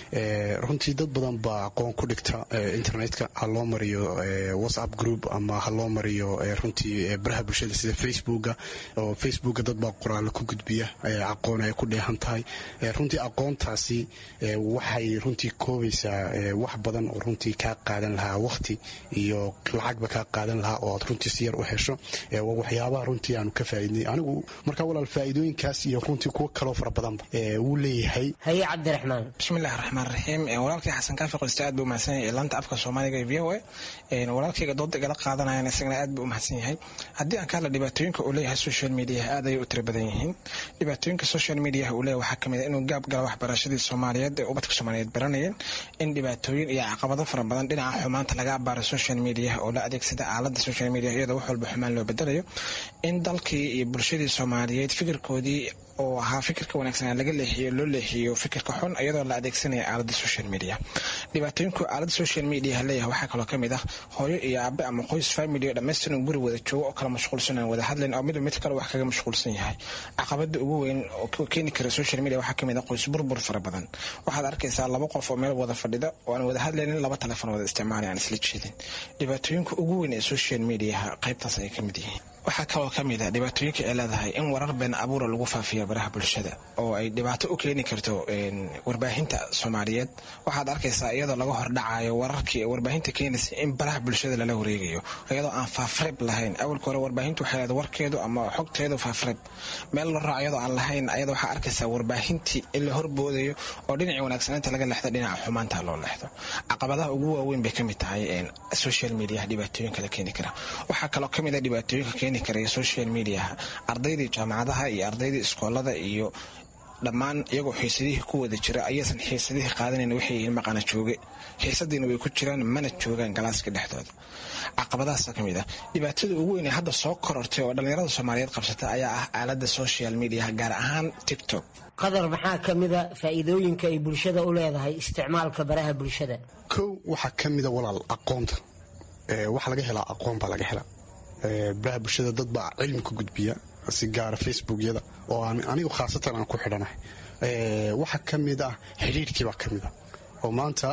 Speaker 6: runtii dad badan baa aqoon ku dhigta internetka ha loo mariyo whatsapp group ama ha loo mariyo runtii baraha bulshada sida facebooka oo facebooka dad baa qoraalo ku gudbiya aqoon ay ku dheehan tahay runtii aqoontaasi waxay runtii koobaysaa wax badan oo runtii kaa qaadan lahaa waqti iyo lacagba kaa qaadan lahaa oo aad runtii si yar u hesho waa waxyaabaha runtii aanu ka faa'iidnay anigu markaa walaal faa'iidooyinkaas iyo runtii kuwo kaloo fara badanba wuu leeyahay
Speaker 3: haye cabdiraxmaan
Speaker 23: bismillahi raxmaan raxiim walaalkii xasan kaafi qoyste aad buu umahadsan yahay laanta afka soomaaliga ee v o a walaalkayga dooda igala qaadanayan isagana aad buu umahadsan yahay haddii aan ka hadla dhibaatooyinka uu leeyahay social mediaha aad ayay u tira badan yihiin dhibaatooyinka social mediaha uu leeyahay waxaa kamid a inuu gaab gala waxbarashadii soomaaliyeed ee ubadka soomaaliyeed baranayeen in dhibaatooyin iyo caqabado fara badan dhinaca xumaanta laga abaaro social mediaha oo la adeegsada aalada social media iyadoo wax walba xumaan loo bedelayo in dalkii iyo bulshadii soomaaliyeed fikirkoodii oo ahaa fikirka wanaagsan laga leexiyo loo leexiyo fikirka xun iyadoo la adeegsanaya aalada social media dhibaatooyinku aalada social media leeyahay waxaa kaloo kamid ah hooyo iyo aabe ama qoys family oo dhammaystiran guri wada joogo oo kala mashquulsan aan wada hadlayn oo midba mid kale wax kaga mashquulsan yahay caqabada ugu weyn oo keeni kara social media waxaa kamid ah qoys burbur fara badan waxaad arkaysaa laba qof oo meel wada fadhida oo aan wada hadlaynin laba telefon wada isticmaalay aan isla jeedin dhibaatooyinka ugu weyn ee social mediaha qaybtaas ay kamid yihiin waxaa kaloo ka mid a dhibaatooyinka ay leedahay in warar been abuura lagu faafiya baraha bulshada oo ay dhibaato u keeni karto warbaahinta soomaaliyeed waxaad arkaysaa iyadoo laga hordhacayo wararkii warbaahinta keenaysa in baraha bulshada lala wareegayo iyadoo aan faafreeb lahayn awalka hore warbaahintu waxay leedahay warkeedu ama xogteedu faafreeb meel la raaco iyadoo aan lahayn ayada waxaa arkaysaa warbaahintii in la horboodayo oo dhinacii wanaagsanaanta laga leexdo dhinaca xumaanta loo leexdo caqabadaha ugu waaweyn bay kamid tahay social media dhibaatooyinka la keeni kara waxaa kaloo kamid a dhibaatooyinka keeni karaya social mediaha ardaydii jaamacadaha iyo ardaydii iskoolada iyo dhammaan iyagoo xiisadihii ku wada jira ayaysan xiisadihii qaadanayn waxay yihiin maqana jooge xiisadiina way ku jiraan mana joogaan galaaska dhexdooda caqabadahaasa ka mid ah dhibaatada ugu weyn ee hadda soo korortay oo dhallinyarada soomaaliyeed qabsata ayaa ah aalada social mediaha gaar ahaan tiktok
Speaker 3: qadar maxaa ka mida faa'iidooyinka ay bulshada u leedahay isticmaalka baraha bulshada
Speaker 6: kow waxaa ka mida walaal aqoonta waxa laga helaa aqoon baa laga helaa baraha bulshada dad baa cilmi ku gudbiya si gaara facebookyada oo anigu khaasatan aan ku xidhanahay waxaa ka mid ah xidhiidhkii baa ka mid ah oo maanta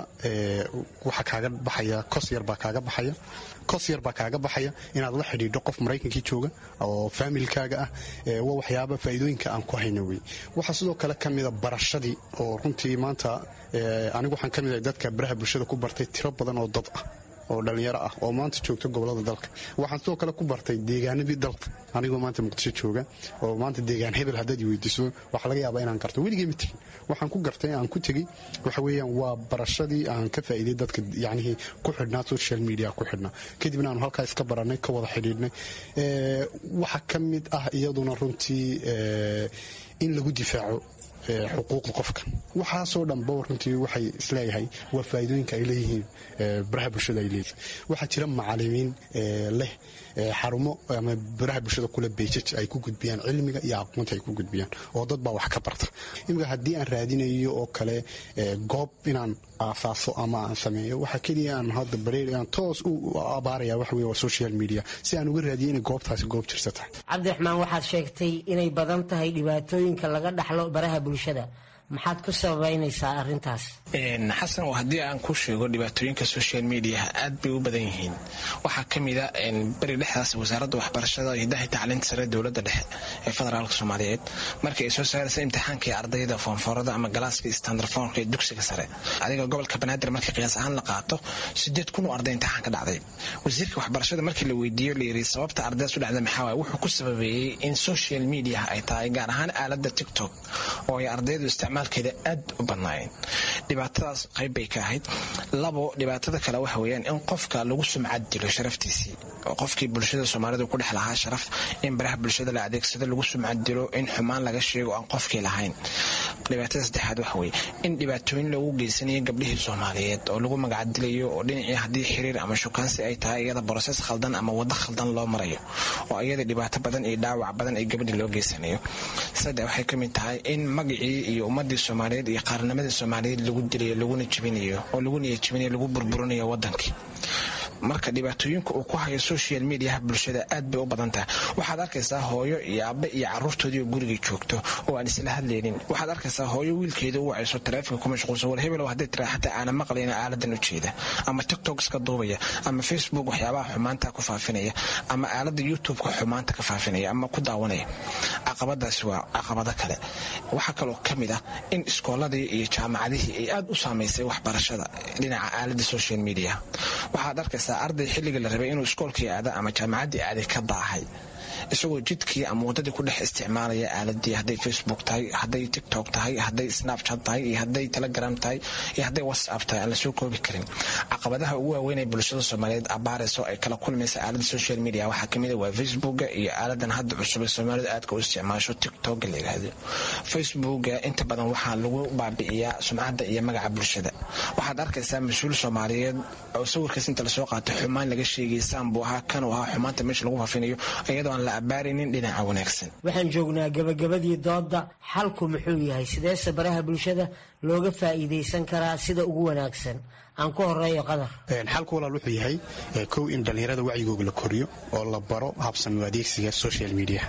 Speaker 6: waxaa kaaga baxaya kos yar baa kaaga baxaya kos yar baa kaaga baxaya inaad la xidhiidho qof maraykankii jooga oo faamilkaaga ah waa waxyaaba faa'iidooyinka aan ku hayna wey waxaa sidoo kale ka mida barashadii oo runtii maanta anigu waxaan ka mid ahay dadka baraha bulshada ku bartay tiro badan oo dad ah oo dhallinyaro ah oo maanta joogta gobolada dalka waxaan sidoo kale ku bartay deegaanadii dalka anigoo maanta muqdisho jooga oo maanta deegaan hebel haddaad i weydiiso waxaa laga yaabaa inaan garto weligay ma tegin waxaan ku gartay aan ku tegey waxa weeyaan waa barashadii aan ka faa'iiday dadka yacnihii ku xidhnaa social media ku xidhnaa kadibna aanu halkaa iska barannay ka wada xidhiidhnay waxaa ka mid ah iyaduna runtii in lagu difaaco xuquuqda qofka waxaasoo dhanba runtii waxay isleeyahay waa faa'iidooyinka ay leeyihiin baraha bulshada ay leeyihiin waxaa jira macalimiin leh xarumo ama baraha bulshada kule beejaj ay ku gudbiyaan cilmiga iyo aqoonta ay ku gudbiyaan oo dad baa wax ka barta imika haddii aan raadinayo oo kale goob inaan aasaaso ama aan sameeyo waxa keliya aan hadda bareer aan toos u abaaraya waxa weye waa social media si aan uga raadiyo inay goobtaasi goob jirsa tahay
Speaker 3: cabdiraxmaan waxaad sheegtay inay badan tahay dhibaatooyinka laga dhaxlo baraha bulshada maxaad ku sababaynaysaa arintaas
Speaker 23: xasan haddii aan ku sheego dhibaatooyinka social mediaha aad bay u badan yihiin waxaa ka mida beri dhexdaas wasaaradda waxbarashada hidaha tacliinta sare dowladda dhexe ee federaalka soomaaliyeed markii ay soo saaraysa imtixaankii ardayda foonfoorada ama galaaskii standarfoonka ee dugsiga sare adiga gobolka banaadir markii qiyaas ahaan la qaato sideed kun oo arday imtixaan ka dhacday wasiirka waxbarashada markii la weydiiyo la yiri sababta ardaydaas u dhacda maxaa waay wuxuu ku sababeeyey in social mediaha ay tahay gaar ahaan aaladda tiktok oo ay ardaydu isticmaalkeeda aad u badnaayeen dhibaatadaas qayb bay ka ahayd labo dhibaatada kale waxa weeyaan in qofka lagu sumcad dilo sharaftiisii oo qofkii bulshada soomaalidu ku dhex lahaa sharaf in baraha bulshada la adeegsado lagu sumcad dilo in xumaan laga sheego aan qofkii lahayn dhibaatada saddexaad waxa weeye in dhibaatooyin loogu geysanayo gabdhihii soomaaliyeed oo lagu magacdilayo oo dhinacii haddii xiriir ama shukaansi ay tahay iyada borosees khaldan ama waddo khaldan loo marayo oo iyada dhibaato badan iyo dhaawac badan ay gabadhii loo geysanayo saddex waxay ka mid tahay in magacii iyo ummadii soomaaliyeed iyo qaarnimadii soomaaliyeed lagu dilayo laguna jibinayo oo lagu niyajibinayo lagu burburinayo wadankii marka dhibaatooyinka uu ku hayo social mediaha bulshada aad bay u badan tahay waxaad arkaysaa hooyo iyo aabbe iyo caruurtoodii oo gurigay joogto oo aan isla hadlaynin waxaad arkaysaa hooyo wiilkeeda u wacayso taleefonka ku mashquulsan war hebel hadday tiraa xataa aana maqlayna aaladan u jeeda ama tiktok iska duubaya ama facebook waxyaabaha xumaanta ku faafinaya ama aalada youtube-ka xumaanta ka faafinaya ama ku daawanaya caqabadaasi waa caqabado kale waxaa kaloo ka mid ah in iskooladii iyo jaamacadihii ay aad u saamaysay waxbarashada dhinaca aalada social media waxaad arkaysaa arday xilliga la rabay inuu iskoolkii aada ama jaamacaddii aaday ka daahay isagoo jidkii ama waddadii ku dhex isticmaalaya aaladii hadday facebook tahay hadday tiktok tahay hadday snapchat tahay iyo hadday telegram tahay iyo hadday whatsapp tahay aan lasoo koobi karin caqabadaha ugu waaweyn ee bulshada soomaaliyeed abaarayso ay kala kulmaysa aalada social media waxaa kamid a waa facebooka iyo aaladan hadda cusub ee soomaalidu aadka u isticmaasho tiktoka la yidhaahdo facebooka inta badan waxaa lagu baabi'iyaa sumcadda iyo magaca bulshada waxaad arkaysaa mas-uul soomaaliyeed oo sawirkaas inta lasoo qaatay xumaan laga sheegay saan buu ahaa kan uu ahaa xumaanta meesha lagu faafinayo iyadoo aan la abaaraynin dhinaca wanaagsan
Speaker 3: waxaan joognaa gabagabadii doodda xalku muxuu yahay sideese baraha bulshada looga faa'iidaysan karaa sida ugu wanaagsan aan ku horeeyo qadar
Speaker 6: xalku walaal wuxuu yahay kow in dhallinyarada wacyigooga la koriyo oo la baro habsami adeegsiga social media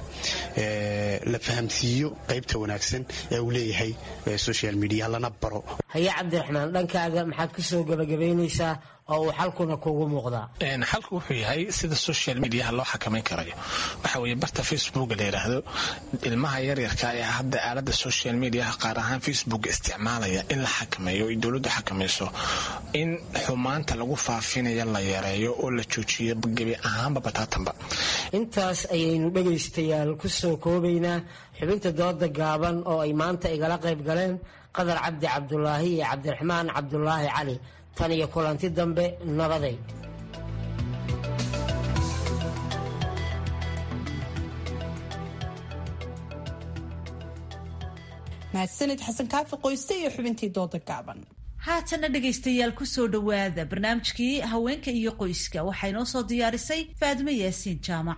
Speaker 6: la fahamsiiyo qaybta wanaagsan ee uu leeyahay social media lana baro
Speaker 3: haye cabdiraxmaan dhankaaga maxaad ku soo gabagabaynaysaa oo uu xalkuna kugu muuqdaa
Speaker 23: xalku wuxuu yahay sida social mediaha loo xakamayn karayo waxa weeye barta facebooka la yidhaahdo ilmaha yaryarka ee hadda aalada social mediaha qaar ahaan facebook isticmaalaya in la xakameeyo ay dowladdu xakamayso in xumaanta lagu faafinayo la yareeyo oo la joojiyo gebi ahaanba bataatanba
Speaker 3: intaas ayaynu dhegaystayaal ku soo koobaynaa xubinta dooda gaaban oo ay maanta igala qayb galeen qadar cabdi cabdulaahi iyo cabdiraxmaan cabdulaahi cali tan iyo kulanti dambe nabaday
Speaker 2: mahadsanid xasan kaafi qoyste iyo xubintii dooda gaaban
Speaker 1: haatana dhegaystayaal kusoo dhowaada barnaamijkii haweenka iyo qoyska waxaa inoo soo diyaarisay faadimo yaasiin jaamac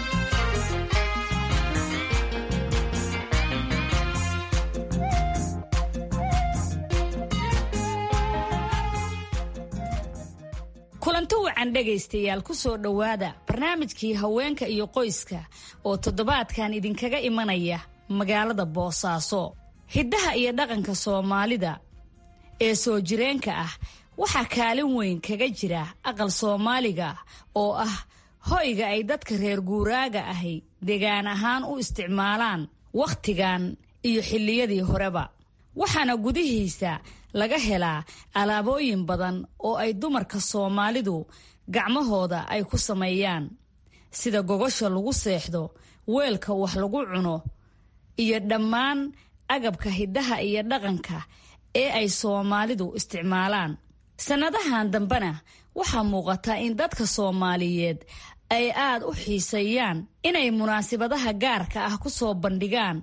Speaker 8: kulanti wacan dhegaystayaal ku soo dhowaada barnaamijkii haweenka iyo qoyska oo toddobaadkan idinkaga imanaya magaalada boosaaso hiddaha iyo dhaqanka soomaalida ee soo jireenka ah waxaa kaalin weyn kaga jira aqal soomaaliga oo ah hoyga ay dadka reer guuraaga ahi degaan ahaan u isticmaalaan wakhtigan iyo xilliyadii horeba waxaana gudihiisa laga helaa alaabooyin badan oo ay dumarka soomaalidu gacmahooda ay ku sameeyaan sida gogosha lagu seexdo weelka wax lagu cuno iyo dhammaan agabka hiddaha iyo dhaqanka ee ay soomaalidu isticmaalaan sannadahan dambena waxaa muuqata in dadka soomaaliyeed ay aad u xiiseeyaan inay munaasabadaha gaarka ah ku soo bandhigaan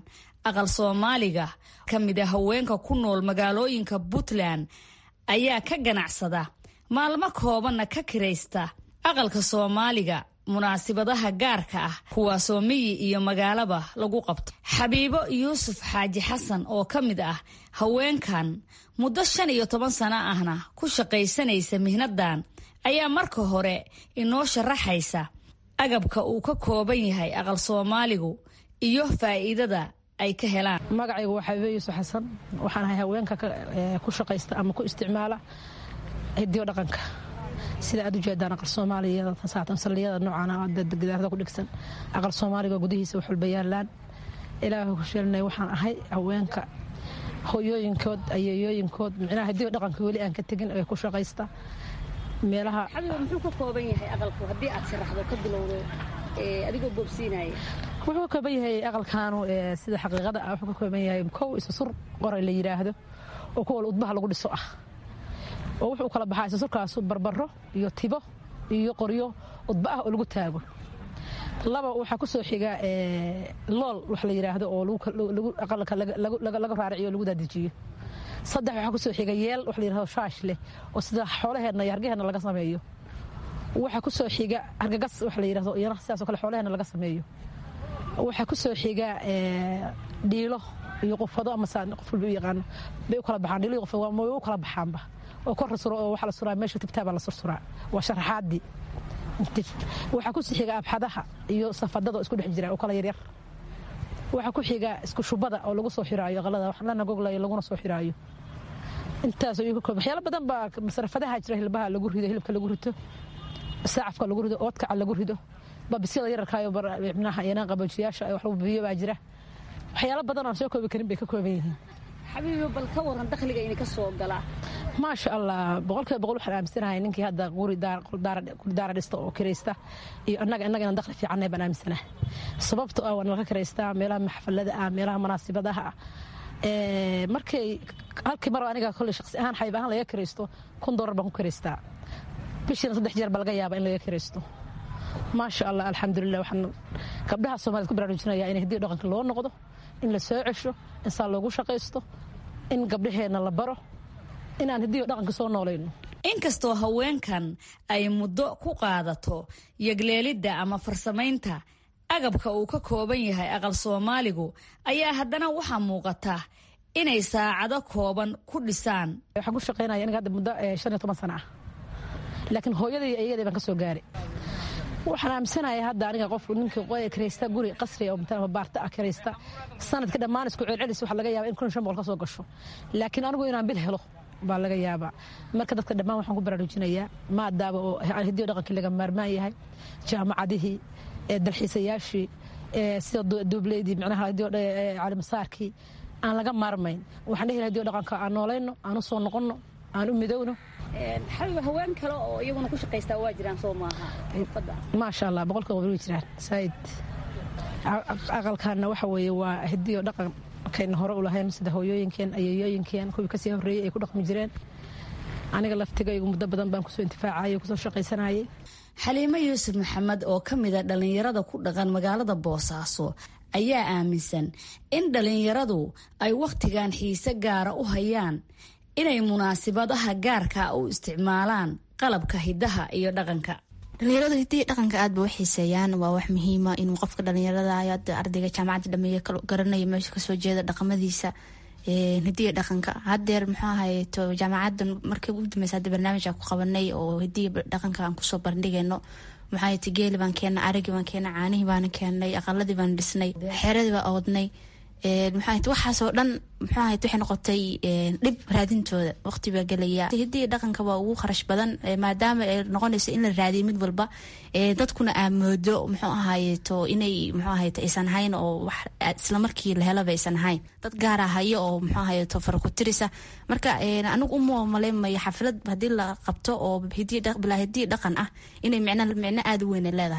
Speaker 8: aqal soomaaliga ka mid a haweenka ku nool magaalooyinka puntland ayaa ka ganacsada maalmo koobanna ka kiraysta aqalka soomaaliga munaasibadaha gaarka ah kuwaasoo miyi iyo magaalaba lagu qabto xabiibo yuusuf xaaji xasan oo ka mid ah haweenkan muddo shan iyo toban sano ahna ku shaqaysanaysa mihnadan ayaa marka hore inoo sharaxaysa agabka uu ka kooban yahay aqal soomaaligu iyo faa'iidada ay ka helaan
Speaker 9: magacaygu waa xabiibo yuusuf xasan waxaan ahay haweenka ku shaqaysta ama ku isticmaala hidiyo dhaqanka sida aad ujeedaan aqal soomaaliya saldhigyada noocaan gidaarada ku dhegsan aqal soomaaliga gudihiisa wax walba yaalaan ilaaha ku sheelinay waxaan ahay haweenka hoyooyinkood ayeeyooyinkood micnaha hidiyo dhaqanka weli aan ka tegin ee ku shaqaysta meelaha
Speaker 8: xabiiba muxuu ka kooban yahay aqalku haddii aad sharaxdo ka bilowdo adigoo boobsiinaya
Speaker 9: wuxuu ka kooban yahay aqalkaanu sida xaqiiqada ah wuxuu ka kooban yahay kow isusur qoray la yidhaahdo oo kuwa udbaha lagu dhiso ah oo wuxuu kala baxaa isusurkaasu barbaro iyo tibo iyo qoryo udba ah oo lagu taago laba waxaa ku soo xiga lool wax la yidhaahdo oo aqalka laga raaraciyo o lagu daadijiyo saddex waxaa ku soo xiga yeel wax la yidhahdo shaash leh oo sida xoolaheenna iyo hargaheenna laga sameeyo waxaa ku soo xiga hargagas wax la yidhahdo iyana sidaas oo kale xoolaheenna laga sameeyo waxaa ku soo xiga dhiilo iyo qufado ama qof walba u yaqaano bay u kala baxaan dhiilo iyo qufado way u kala baxaanba oo kor suro oo waxa la suraa meesha tibtaabaa la sursuraa waa sharaxaadii waxaa ku sii xiga abxadaha iyo safadada oo isku dhex jira oo kala yaryar waxaa ku xiga isku shubada oo lagu soo xiraayo aqalada wax lana goglayo laguna soo xiraayo intaas ayuu ka kooban waxyaalo badan baa masrafadaha jira hilbaha lagu rido hilibka lagu rito saacafka lagu rido oodkaca lagu rido babisyada yararkaayo micnaha yanaan qaboojiyaasha wax lagu biyo baa jira waxyaalo badan aan soo koobi karin bay ka kooban yihiin
Speaker 8: xabiibi bal ka waran dakhliga idinka soo galaa
Speaker 9: maasha allah boqolkiiba boqol waxaan aaminsanahay ninkii hadda guri daara dhista oo kiraysta iyo annaga innaga inaan dakhli fiicannahay baan aaminsanahay sababto ah waa nalaga kiraystaa meelaha maxfalada ah meelaha munaasibadaha ah markay halkii mar aniga kolley shaqsi ahaan xayb ahaan laga kiraysto kun doolar baan ku kiraystaa bishiina saddex jeer baa laga yaabaa in laga kiraysto maasha allah alxamdulilah waxaan gabdhaha soomaaliyed ku baraarujinayaa in hiddii dhaqanka loo noqdo in la soo cesho in saa loogu shaqaysto in gabdhaheenna la baro inaan hiddii dhaqanka soo noolayno
Speaker 8: inkastoo haweenkan ay muddo ku qaadato yagleelidda ama farsamaynta agabka uu ka kooban yahay aqal soomaaligu ayaa haddana waxaa muuqata inay saacado kooban ku dhisaan
Speaker 9: waxaan ku shaqaynaya aniga hadda muddo shan iyo toban sana ah laakiin hooyadii iyadii baan ka soo gaaray waxaan aaminsanahay hadda aniga qofku ninkii kiraysta guri qasri oo baarta ah kiraysta sanadka dhammaan isku celcelis waxa laga yaaba in kun shan boqol ka soo gasho laakiin anigu inaan bil helo baa laga yaabaa marka dadka dhammaan waxaan ku baraarujinayaa maadaaba oo hidiyo dhaqankii laga maarmaan yahay jaamacadihii dalxiisayaashii sida duubleydii micnaha calimasaarkii aan laga maarmayn waxaan dhihi lahaa hidiyo dhaqanka aan noolayno aan u soo noqonno aan u midowno
Speaker 8: xabiba haween kale oo iyaguna ku shaqaystaa waa jiraan soo maaha xirfadda
Speaker 9: maasha allah boqolkiiba way jiraan saaid aqalkaana waxa weeye waa hidiyo dhaqan kayna hore u lahayn sida hooyooyinkeen ayeeyooyinkeen kuwii kasii horreeyey ay ku dhaqmi jireen aniga laftigaygu muddo badan baan kusoo intifaacayay kusoo shaqaysanayay
Speaker 8: xaliimo yuusuf maxamed oo ka mid a dhallinyarada ku dhaqan magaalada boosaaso ayaa aaminsan in dhallinyaradu ay wakhtigan xiise gaara u hayaan inay munaasibadaha gaarka u isticmaalaan qalabka hidaha iyo dhaqanka
Speaker 10: dhalinyaradu hidiya dhaqanka aad ba u xiiseeyaan waa wax muhiima inuu qofka dhalinyarada ardayga jaamacadda dhameeye garanayo meesha kasoo jeeda dhaqamadiisa hidiya dhaqanka hadeer muxuu ahayeto jaamacadda markii ugu dambeysa hadda barnaamij ku qabanay oo hidiya dhaqanka aan kusoo bandhigayno maxaayt geeli baan keena arigii baan keena caanihii baana keenay aqaladii baan dhisnay xeeradii baan oodnay maxaayt waxaasoo dhan muxuu ahayd waxay noqotay dhib raadintooda waqti baa gelaya hiddii dhaqanka waa ugu kharash badan maadaama ay noqonayso in la raadiyo mid walba dadkuna aamoodo muxuu ahaayeto inay muxuu ahayt aysan hayn oo wax islamarkii la helaba aysan hayn dad gaara hayo oo muxuu ahayeto farakutirisa marka anigu uma maleemayo xaflad haddii la qabto oo bilaa hiddii dhaqan ah inay micno micno aada u weyn leedahay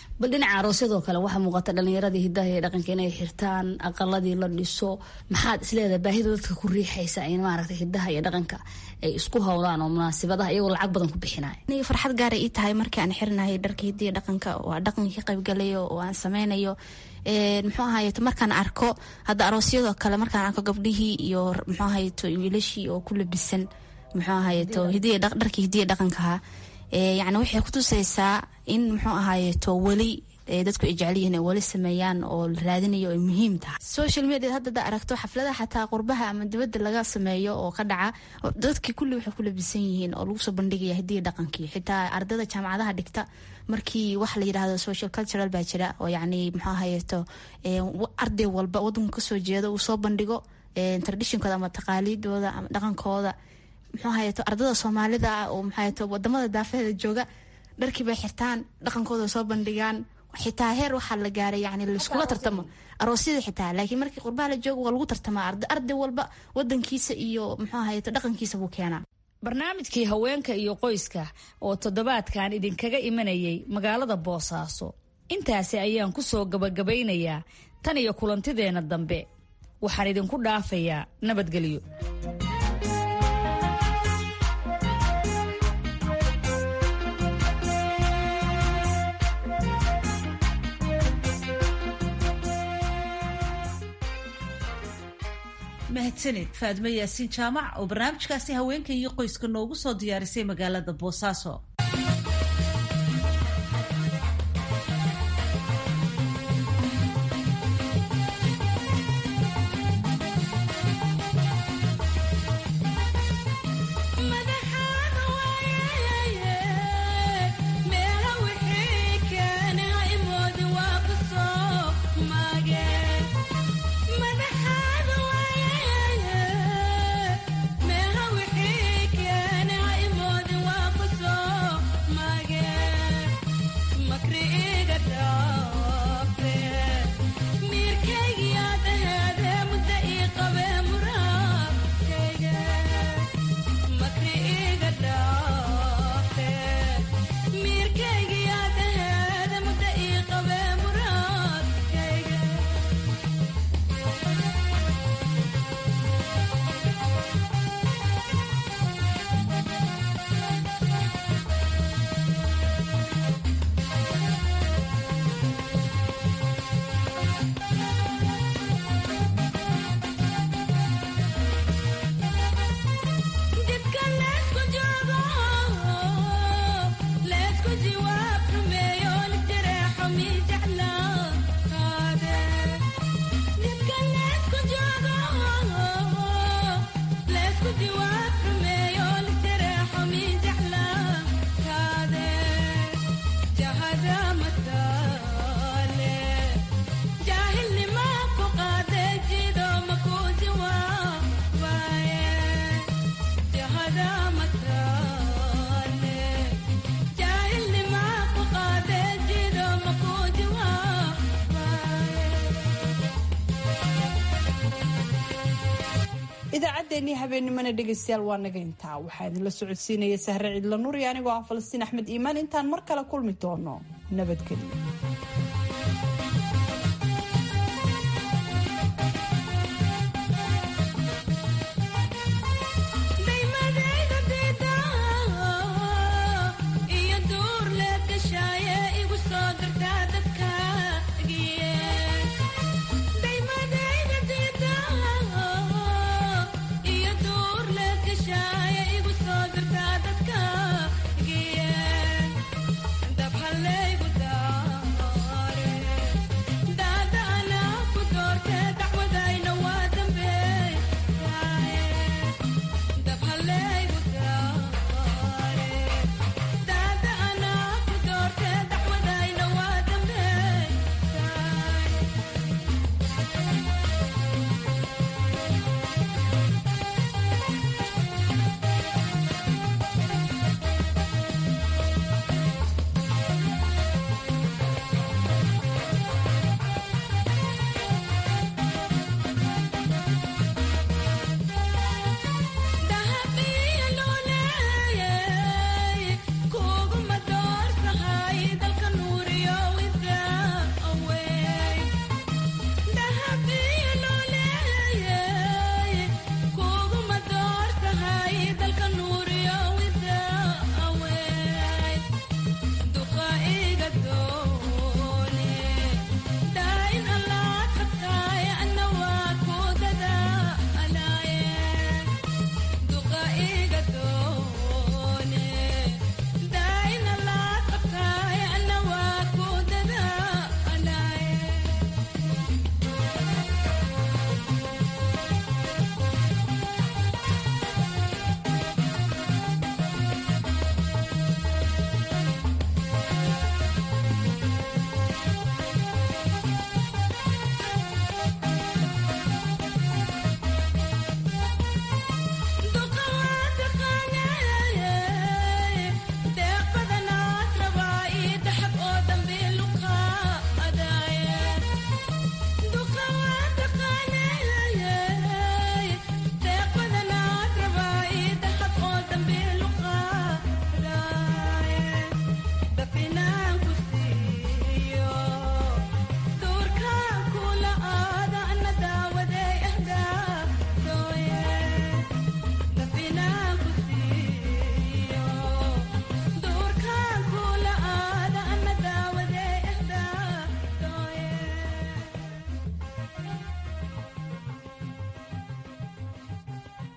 Speaker 8: bal dhinaca aroosyadoo kale waxaa muuqata dhalinyaradii hidaha iyo dhaqanka inay xirtaan aqaladii la dhiso maxaad isleedahay baahida dadka ku riixaysa in maaragtay hidaha iyo dhaqanka ay isku howlaan oo munaasibadaha iyagoo lacag badan ku bixinaya
Speaker 10: aniga farxad gaara ii tahay markii aan xirinahay dharka hidiya dhaqanka waa dhaqankii ka qaybgalayo oo aan sameynayo muxuu ahayeto markaan arko hadda aroosyadoo kale markaan arko gabdhihii iyo muxuu ahayeto wiilashii oo ku labisan muxuu ahayeto hidiya dharkii hidiya dhaqankaha yacni waxay kutusaysaa in muxuu ahaayeto weli dadku ay jecel yihiin ay weli sameeyaan oo la raadinayo ay muhiim tahay social media hadda da aragto xafladaha xataa qurbaha ama dibadda laga sameeyo oo ka dhaca dadkii kulli waxay ku labisan yihiin oo lagu soo bandhigaya hidiya dhaqankii xitaa ardada jaamacadaha dhigta markii wax la yidhaahdo social cultural baa jira oo yacni muxuu ahayeto arday walba wadanku kasoo jeedo uu soo bandhigo traditionkooda ama taqaaliidooda ama dhaqankooda muxuu ahayeto ardada soomaalida ah oo maxaayeto wadamada daafeeda jooga dharkii bay xirtaan dhaqankooda soo bandhigaan xitaa heer waxaa la gaaray yani laiskula tartamo aroosyada xitaa laakiin markii qurbaha la joogo waa lagu tartamaa arday walba wadankiisa iyo muxuu ahayeto dhaqankiisa buu keenaa
Speaker 8: barnaamijkii haweenka iyo qoyska oo toddobaadkan idinkaga imanayay magaalada boosaaso intaasi ayaan ku soo gabagabaynayaa tan iyo kulantideenna dambe waxaan idinku dhaafayaa nabadgelyo
Speaker 1: mahadsaned faadmo yaasiin jaamac oo barnaamijkaasi haweenka iyo qoyska noogu soo diyaarisay magaalada boosaaso
Speaker 2: idaacaddeenii habeennimana dhegaystayaal waa naga intaa waxaa idinla socodsiinaya sahre cidla nur iyo anigoo ah falastiin axmed iimaan intaan mar kale kulmi doono nabadgelyo